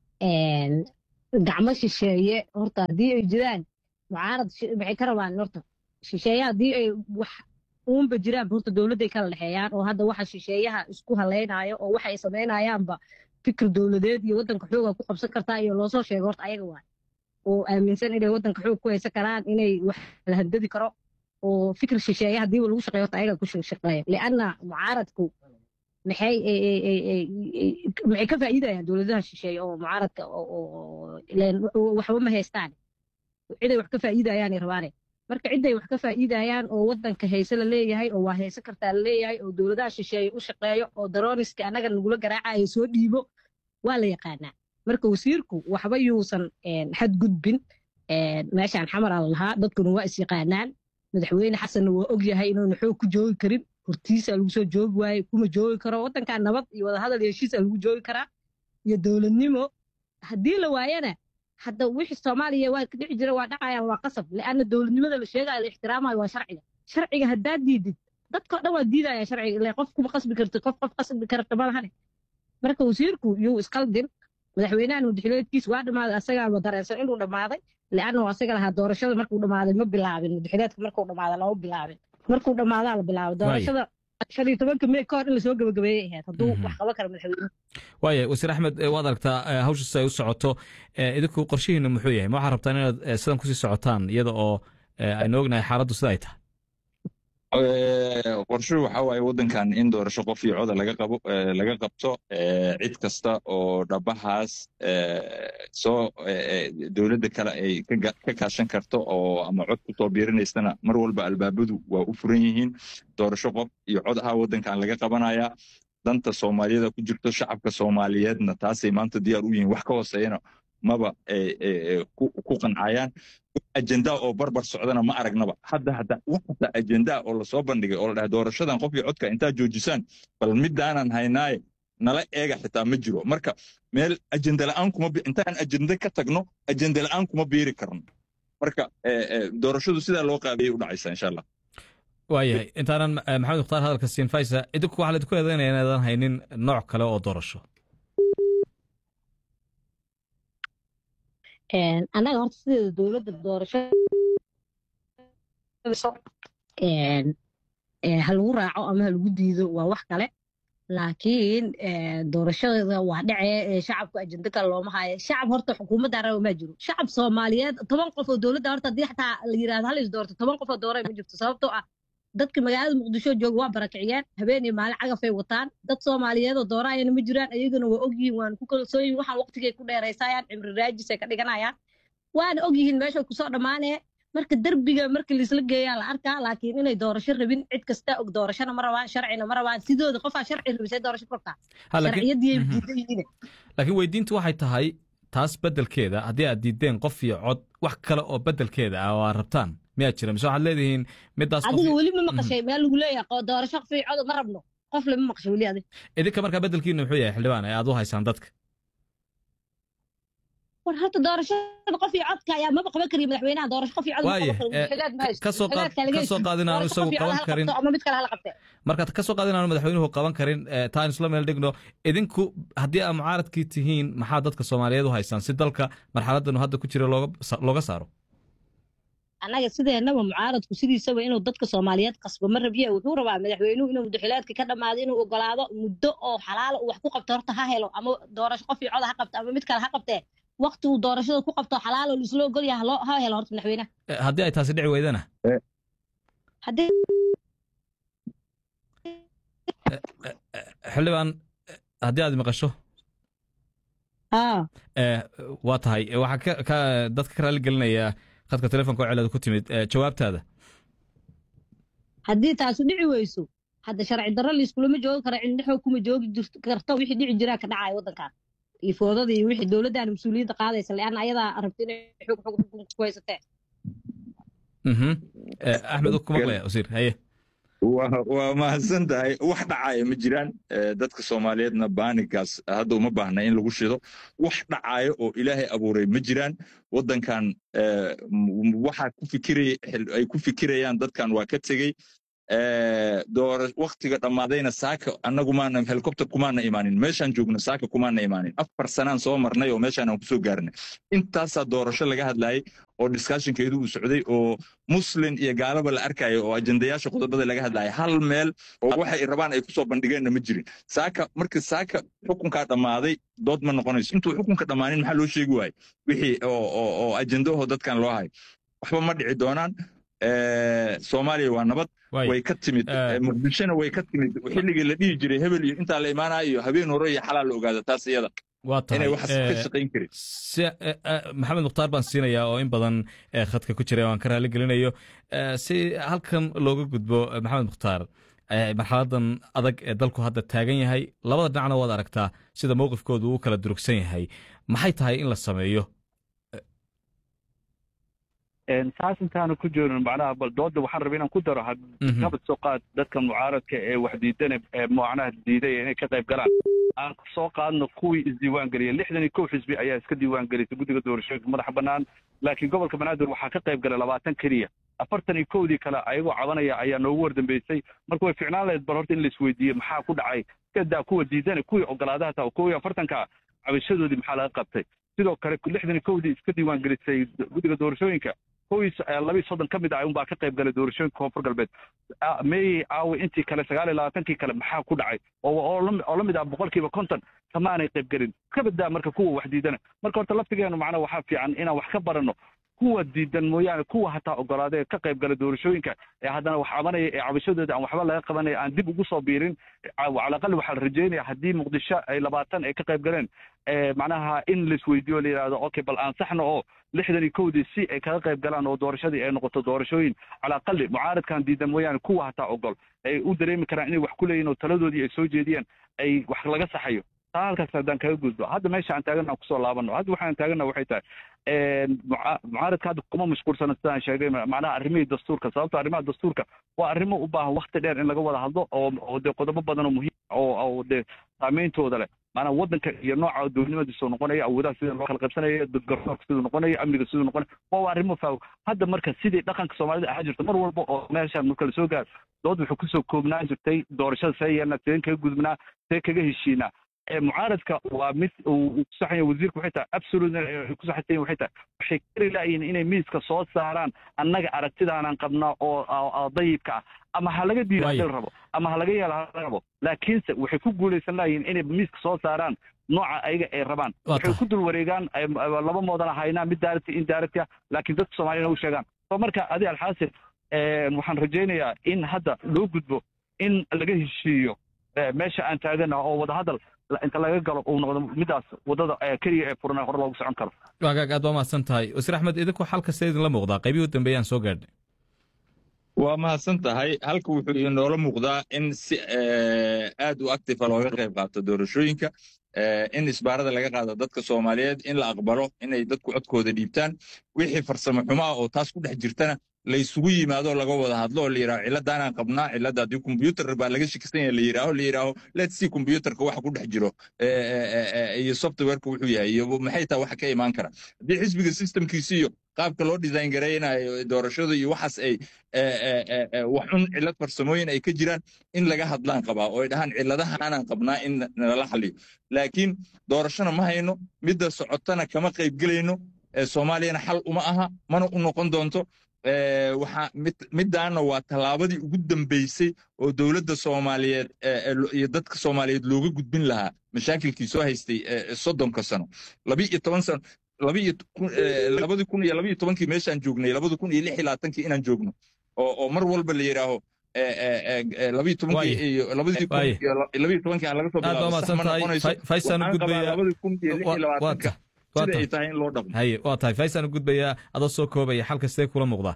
een, gacmo shisheeye horta haddii ay jiraan mucaarad shi- maxay ka rabaan horta shisheeye haddii ay wax uunba jiraan horta dowladday kala dhexeeyaan oo hadda waxa shisheeyaha isku haleynayo oo waxa ay samaynayaanba fikir dowladeed iyo waddanka xooga ku qabsan kartaa iyo loosoo sheego horta ayaga waay oo aaminsan inay waddanka xoog ku haysan karaan inay wax la handadi karo oo fikir shisheeye hadiiba lagu shaqeeyo horta ayaga ku shaqeeya lianna mucaaradku maxay ay- ay- ay- ay- ay- maxay ka faa'iidayaan dowladaha shisheeye oo mucaaradka oo- oo- ileen waxba ma haystaan ciday wax ka faa'iidayaanay rabaane marka ciday wax ka faa'iidayaan oo waddanka hayse la leeyahay oo waa hayse kartaa la leeyahay oo dowladaha shisheeye u shaqeeyo oo darooniska annaga nagula garaacayo soo dhiibo waa la yaqaanaa marka wasiirku waxba yuusan een, xadgudbin een, meeshaan xamaraa la lahaa dadkuna waa is yaqaanaan madaxweyne xasanna waa og yahay inuuna xoog ku joogi karin hortiisa lagu soo joogi waaye kuma joogi karo waddankan nabad iyo wadahadal iyo heshiisa lagu joogi karaa iyo dowladnimo haddii la waayana hadda wixii soomaaliya waa ka dhici jira waa dhacayaan waa qasab lianna dowladnimada la sheegayo la ixtiraamayo waa sharciga sharciga haddaad diidid dadkao dhan waa diidaya sharciga ile qof kuma qasbi kartid qof qof qasbi karta malahane marka wasiirku yuu iskaldin madaxweynahan mudaxileedkiisa waa dhammaaday asagaaba dareensan inuu dhammaaday lianna asaga lahaa doorashada markuu dhammaaday ma bilaabin mudaxileedka markuu dhammaaday lama bilaabin markuu dhammaadaa la bilaabay doorashada shan iyo tobanka mey ka hor in lasoo gabagabeeyay ahayd hadduu wax qaban karo madaxweynuhu waaye wasiir axmed eh, waad aragtaa eh, hawsha si ay u socoto eh, idinku qorshihiina muxuu yahay ma waxaad rabtaan inaad eh, sidan kusii socotaan iyada oo eh, aynu ognahay xaaladdu sida ay tahay Eh, qorshuhu waxa waaye waddankan in doorasho qof iyo coda laga qabo eh, laga qabto eh, cid kasta oo dhabahaas eh, soo eh, eh, dowladda kale ay ka ga- ka kaashan karto oo ama cod ku soo biirinaysana mar walba albaabadu waa u furan yihiin doorasho qof iyo cod aha waddankan laga qabanaya danta soomaaliyada ku jirto shacabka soomaaliyeedna taasay maanta diyaar u yihiin wax ka hooseeyana maba eh, eh, eh, ku ku qancayaan ajenda oo barbar socdana ma aragnaba hadda hadda wax hata ajenda oo lasoo bandhigay oo la dhahay doorashadan qof iyo codka intaa joojisaan bal midaanan haynaaye nala eega xitaa ma jiro marka meel ajenda la'aan kuma bi- intaan ajenda ka tagno ajenda la'aan kuma biiri karno marka eh, eh, doorashadu sidaa loo qaabiyay u dhacaysa insha allah waayahay intaanan eh, maxamed mukhtaar hadalka siin faysa idinku waxaa laydinku eedaynaya inaadan haynin nooc kale oo doorasho Een, annaga horta sideeda dowladda doorasho een, ee, ha lagu raaco ama ha lagu diido waa wax kale laakiin ee, doorashada waa dhacee ee, shacabka ajenda kale looma haayo shacab horta xukuumadda raba ma jiro shacab soomaaliyeed toban qof oo dowladda horta haddii xataa la yidhahdo hal is doorto toban qof oo dooraya ma jirto sababtoo ah dadka magaalada muqdisho jooga waa barakiciyeen habeen iyo maalin cagafay wataan dad soomaaliyeed oo dooraayana ma jiraan ayagana waa ogyihiin waana ku kalsoon yihiin waxaan waqtigay ku dheeraysayaan cimri raajis ay ka dhiganayaan waana ogyihiin meesha kusoo dhammaanee marka derbiga marka laisla geeyaa la arkaa laakiin inay doorasho rabin cid kasta og doorashona ma rabaan sharcina ma rabaan sidooda qofaa sharci rabisay doorasho korkaa Ha, laakiin- sharciyadii ay Mhm. diidan yihiin laakiin weydiintu waxay tahay taas beddelkeeda haddii aad diideen qof iyo cod wax kale oo beddelkeeda ah oo aad rabtaan miyaad jira mise waxaad leedihiin midaas qof adiga iyo- weli ma maqashay meel lagu leeyahay qo- doorasho fiicodo ma rabno qof lama maqashay weli adiga idinka markaa beddelkiina muxuu yahay xildhibaan ee aad u haysaan dadka war horta doorashada qof iyo codka ayaa maba qaban kariya madaxweynaha doorasho qof iyo cod ma Waaye, qaban karo eh, madaxweynaha ma haysto. ka soo qaad- madaxweynaha laga ka soo heshiiyo. qaad inaanu Doorasho qof isagu iyo cod qaban hala karin. qabto ama mid kale hala qabtee markaad ka soo qaad inaanu madaxweynuhu qaban karin eh, taa aan isla meel dhigno idinku haddii aad mucaaradkii tihiin maxaa dadka soomaaliyeed u haysaan si dalka marxaladanu hadda ku jira looga sa- looga saaro annaga sideenaba mucaaradku sidiisaba inuu dadka soomaaliyeed qasbo ma rabiye wuxuu rabaa madaxweynuhu inuu mudaxilaadka ka dhammaado inuu ogolaado muddo oo xalaalo uu wax ku qabto horta ha helo ama doorasho qof iyo cod ha qabto ama mid kale ha qabtee waqti uu doorashada ku qabto xalaalo laisla ogol yahay haloo- ha helo horta madaxweynaha Eh, haddii ay taasi dhici weydana haddii xildhibaan eh, haddii aad maqasho aa eh, waa tahay Eh, waxaa ka- ka dadka ka raali gelinaya khadka telefonka oo celada ku timid eh, jawaabtaada haddii taasu dhici weyso hadda sharci darro laiskulama joogi karo cidna xoog kuma joogi jirto karto wixii dhici jiraa ka dhacaya waddankan iyo foodada iyo wixii dowladdan mas-uuliyadda qaadaysa leanna ayadaa rabta inay xoog xoog xukunka ku haysatee axmed ku maqlaya wasiir haye waa mahadsan tahay wax dhacaya ma jiraan dadka soomaaliyeedna baanigaas hadda uma baahna in lagu shido wax dhacaya oo ilaahay abuuray ma jiraan waddankan waxa ku fikiraya ay ku fikirayaan dadkan waa ka tegey doora waktiga dhammaadayna saaka annagu maana helicopter kumaana imaanin meeshaan joogno saaka kumaana imaanin afar sanaan soo marnay oo meeshaan aan kusoo gaarnay intaasaa doorasho laga hadlayay oo discussionkeedu uu socday oo muslin iyo gaalaba la arkaya oo ajendayaasha qodobada laga hadlaya hal meel oo waxay rabaan ay kusoo bandhigeenna ma jirin saaka markii saaka xukunkaa dhammaaday dood ma noqonayso intuu xukunka dhammaanin maxaa loo sheegi waayey wixii oo ajendaho dadkan loo hayo waxba ma dhici doonaan soomaaliya waa nabad way ka timid muqdishona way ka timid xilligii la dhihi jiray hebel iyo intaa la imaanaya iyo habeen hore iyo xalaa la ogaada taas iyada waa inay waxaas ka shaqayn karin maxamed mukhtaar baan siinayaa oo in badan khadka ku jira aan ka raali gelinayo si halkan looga gudbo maxamed mukhtaar marxaladan adag ee dalku hadda taagan yahay labada dhinacna waad aragtaa sida mowqifkoodu uu kala durugsan yahay maxay tahay in la sameeyo saas intaanu ku joogin macnaha bal dooda waxaan rabay inaan ku daro nabad soo qaad dadka mucaaradka ee wax diidana ee macnaha diiday inay ka qayb galaan aan soo qaadno kuwii isdiiwaan geliyay lixdan iyo kow xisbi ayaa iska diiwaan gelisay guddiga doorashooyinka madaxa bannaan laakiin gobolka banaadir waxaa ka qayb galay labaatan keliya afartan iyo kowdii kale ayagoo cabanaya ayaa noogu wardambeysay marka way ficnaan lahayd bal horta in la isweydiiye maxaa ku dhacay kadaa kuwa diidana kuwii ogolaadaha taa kow iyo afartanka cabashadoodii maxaa laga qabtay sidoo kale lixdan iyo kowdii iska diiwaan gelisay guddiga doorashooyinka kowiis labii soddon ka mid ah unbaa ka qayb galay doorashooyinka koonfur galbeed meeyey aawi intii kale sagaal iyo labaatankii kale maxaa ku dhacay oo la mid ah boqolkiiba konton kamaanay qayb gelin ka badaa marka kuwa wax diidana marka horta laftigeenu macnaha waxaa fiican inaan wax ka baranno kuwa diidan mooyaane kuwa hataa ogolaadee ka qayb gala doorashooyinka ee haddana wax cabanaya ee cabashadooda aan waxba laga qabanaya aan dib ugu soo biirin calaqal waxaa la rajeynaya haddii muqdisho ay labaatan ay ka qayb galeen macnaha in laisweydiiyo la yidhahdo okay bal aansaxno oo lixdan iyo kowdii si ay kaga qayb galaan oo doorashadii ay noqoto doorashooyin calaqali mucaaradkan diidan mooyaane kuwa hataa ogol ay u dareemi karaan inay wax ku leeyihin oo taladoodii ay soo jeediyaan ay wax laga saxayo taa halkaas haddaan kaga gudbo hadda meesha aan taagana kusoo laabano hadda waxaan taagana waxay tahay mucaaradka hadda kuma mashquulsana sidaan sheegay macnaha arrimihii dastuurka sababto arrimaha dastuurka waa arrimo u baahan wakti dheer in laga wada hadlo oo oo dee qodobo badan oo muhiim oo oo dee saameyntooda leh maanaa waddanka iyo nooca dowladnimadiisuu noqonaya awoodaha sida loo kala qaybsanaya garsoorka siduu noqonaya amniga siduu noqonaya waa arrimo faaw hadda marka sidii dhaqanka soomaalida ahaa jirta mar walba oo meeshaan marka lasoo gaaro dood wuxuu kusoo koobnaan jirtay doorashada see yeelnaa sideen kaga gudubnaa see kaga heshiinaa mucaaradka waa mid uu kusaxaya wasiirka waxay tahay absolute ku saxaysan waxay tahay waxay kari laayihin inay miiska soo saaraan annaga aragtidaanaan qabnaa oo dayibka ah ama ha laga diida hadii la rabo ama ha laga yeela ha rabo laakiinse waxay ku guulaysan laayihin inay miiska soo saaraan nooca ayaga ay rabaan waxay ku dul wareegaan laba moodan haynaa mid daarati in daarati ah laakiin dadka soomaaliyana u sheegaan so marka adi alxaasil waxaan rajaynayaa in hadda loo gudbo in laga heshiiyo meesha aan taagana oo wadahadal inta laga galo uu noqdo midaas wadada keliya ee furan hore loogu socon karo waagaag aad waa mahadsan tahay wasiir axmed idinku xal kasta idinla muuqdaa qaybihii u dambeeyaan soo gaadhnay waa mahadsan tahay halka wuxuu inoola muuqdaa in si aad u actifa looga qayb qaato doorashooyinka in isbaarada laga qaado dadka soomaaliyeed in la aqbalo inay dadku codkooda dhiibtaan wixii farsamo xumaa oo taas ku dhex jirtana la isugu yimaado laga wada hadlo oo la yidhaho ciladaanaan qabnaa cilada haddii kombyuutar baa laga shakisan yahay la yidhaaho la yidhaaho let's see kombyuutarka waxa ku dhex jiro iyo softwareka wuxuu yahay iyo maxay taa waxa ka imaan kara haddii xisbiga systemkiisi iyo qaabka loo design garaynayo doorashada iyo waxaas ay waxun cilad farsamooyin ay ka jiraan in laga hadlaan qabaa oo ay dhahaan ciladahaanaan qabnaa in nala xaliyo laakiin doorashona ma hayno midda socotana kama qaybgelayno soomaaliyana xal uma aha mana u noqon doonto waxaa middaana waa tallaabadii ugu dambeysay oo dowladda soomaaliyeed iyo dadka soomaaliyeed looga gudbin lahaa mashaakilkii soo haystay soddonka sano labiiyo toban sano labadii kun iyo labiiyo tobankii meeshaan joognay labadi kun iyo lix iyo labaatankii inaan joogno oo mar walba la yidhaaho labiiyo tobankii iyo labadii kun iyo labiiyo tobankii aan laga soo bilaabo sax ma noqonayso waxaan qabaa labadii kun iyo lix iyo labaatanka sida ay tahay in loo dhaqmo haye waa tahay faysaan u gudbayaa adoo soo koobaya xalka sidee kula muuqdaa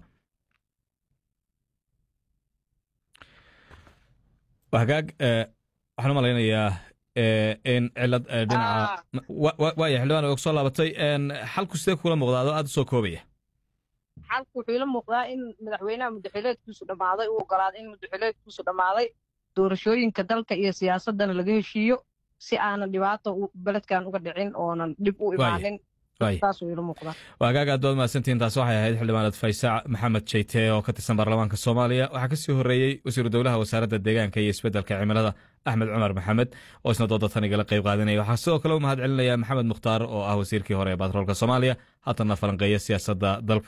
hagaag waxaan u malaynayaa in cilad dhinaca waaya xildhibaan og soo laabatay xalku sidee kula muuqdaa adoo aad u soo koobaya xalku wuxuu ila muuqdaa in madaxweynaha mudaxileedkiisu dhammaaday uu ogolaaday in mudaxileedkiisu dhammaaday doorashooyinka dalka iyo siyaasadana laga heshiiyo si aanan dhibaato beledkan uga dhicin oonan dhib u imaanin waagaaga aad baad mahadsantihiin taas waxay ahayd xildhibaanad faysaac maxamed jeyte oo ka tirsan baarlamaanka soomaaliya waxaa kasii horeeyey wasiiru dowlaha wasaaradda deegaanka iyo isbeddelka cimilada axmed cumar maxamed oo isna dooda tan igala qayb qaadanaya waxaa sidoo kale u mahad celinaya maxamed mukhtaar oo ah wasiirkii hore ee baatroolka soomaaliya haatanna falanqeeya siyaasadda dalka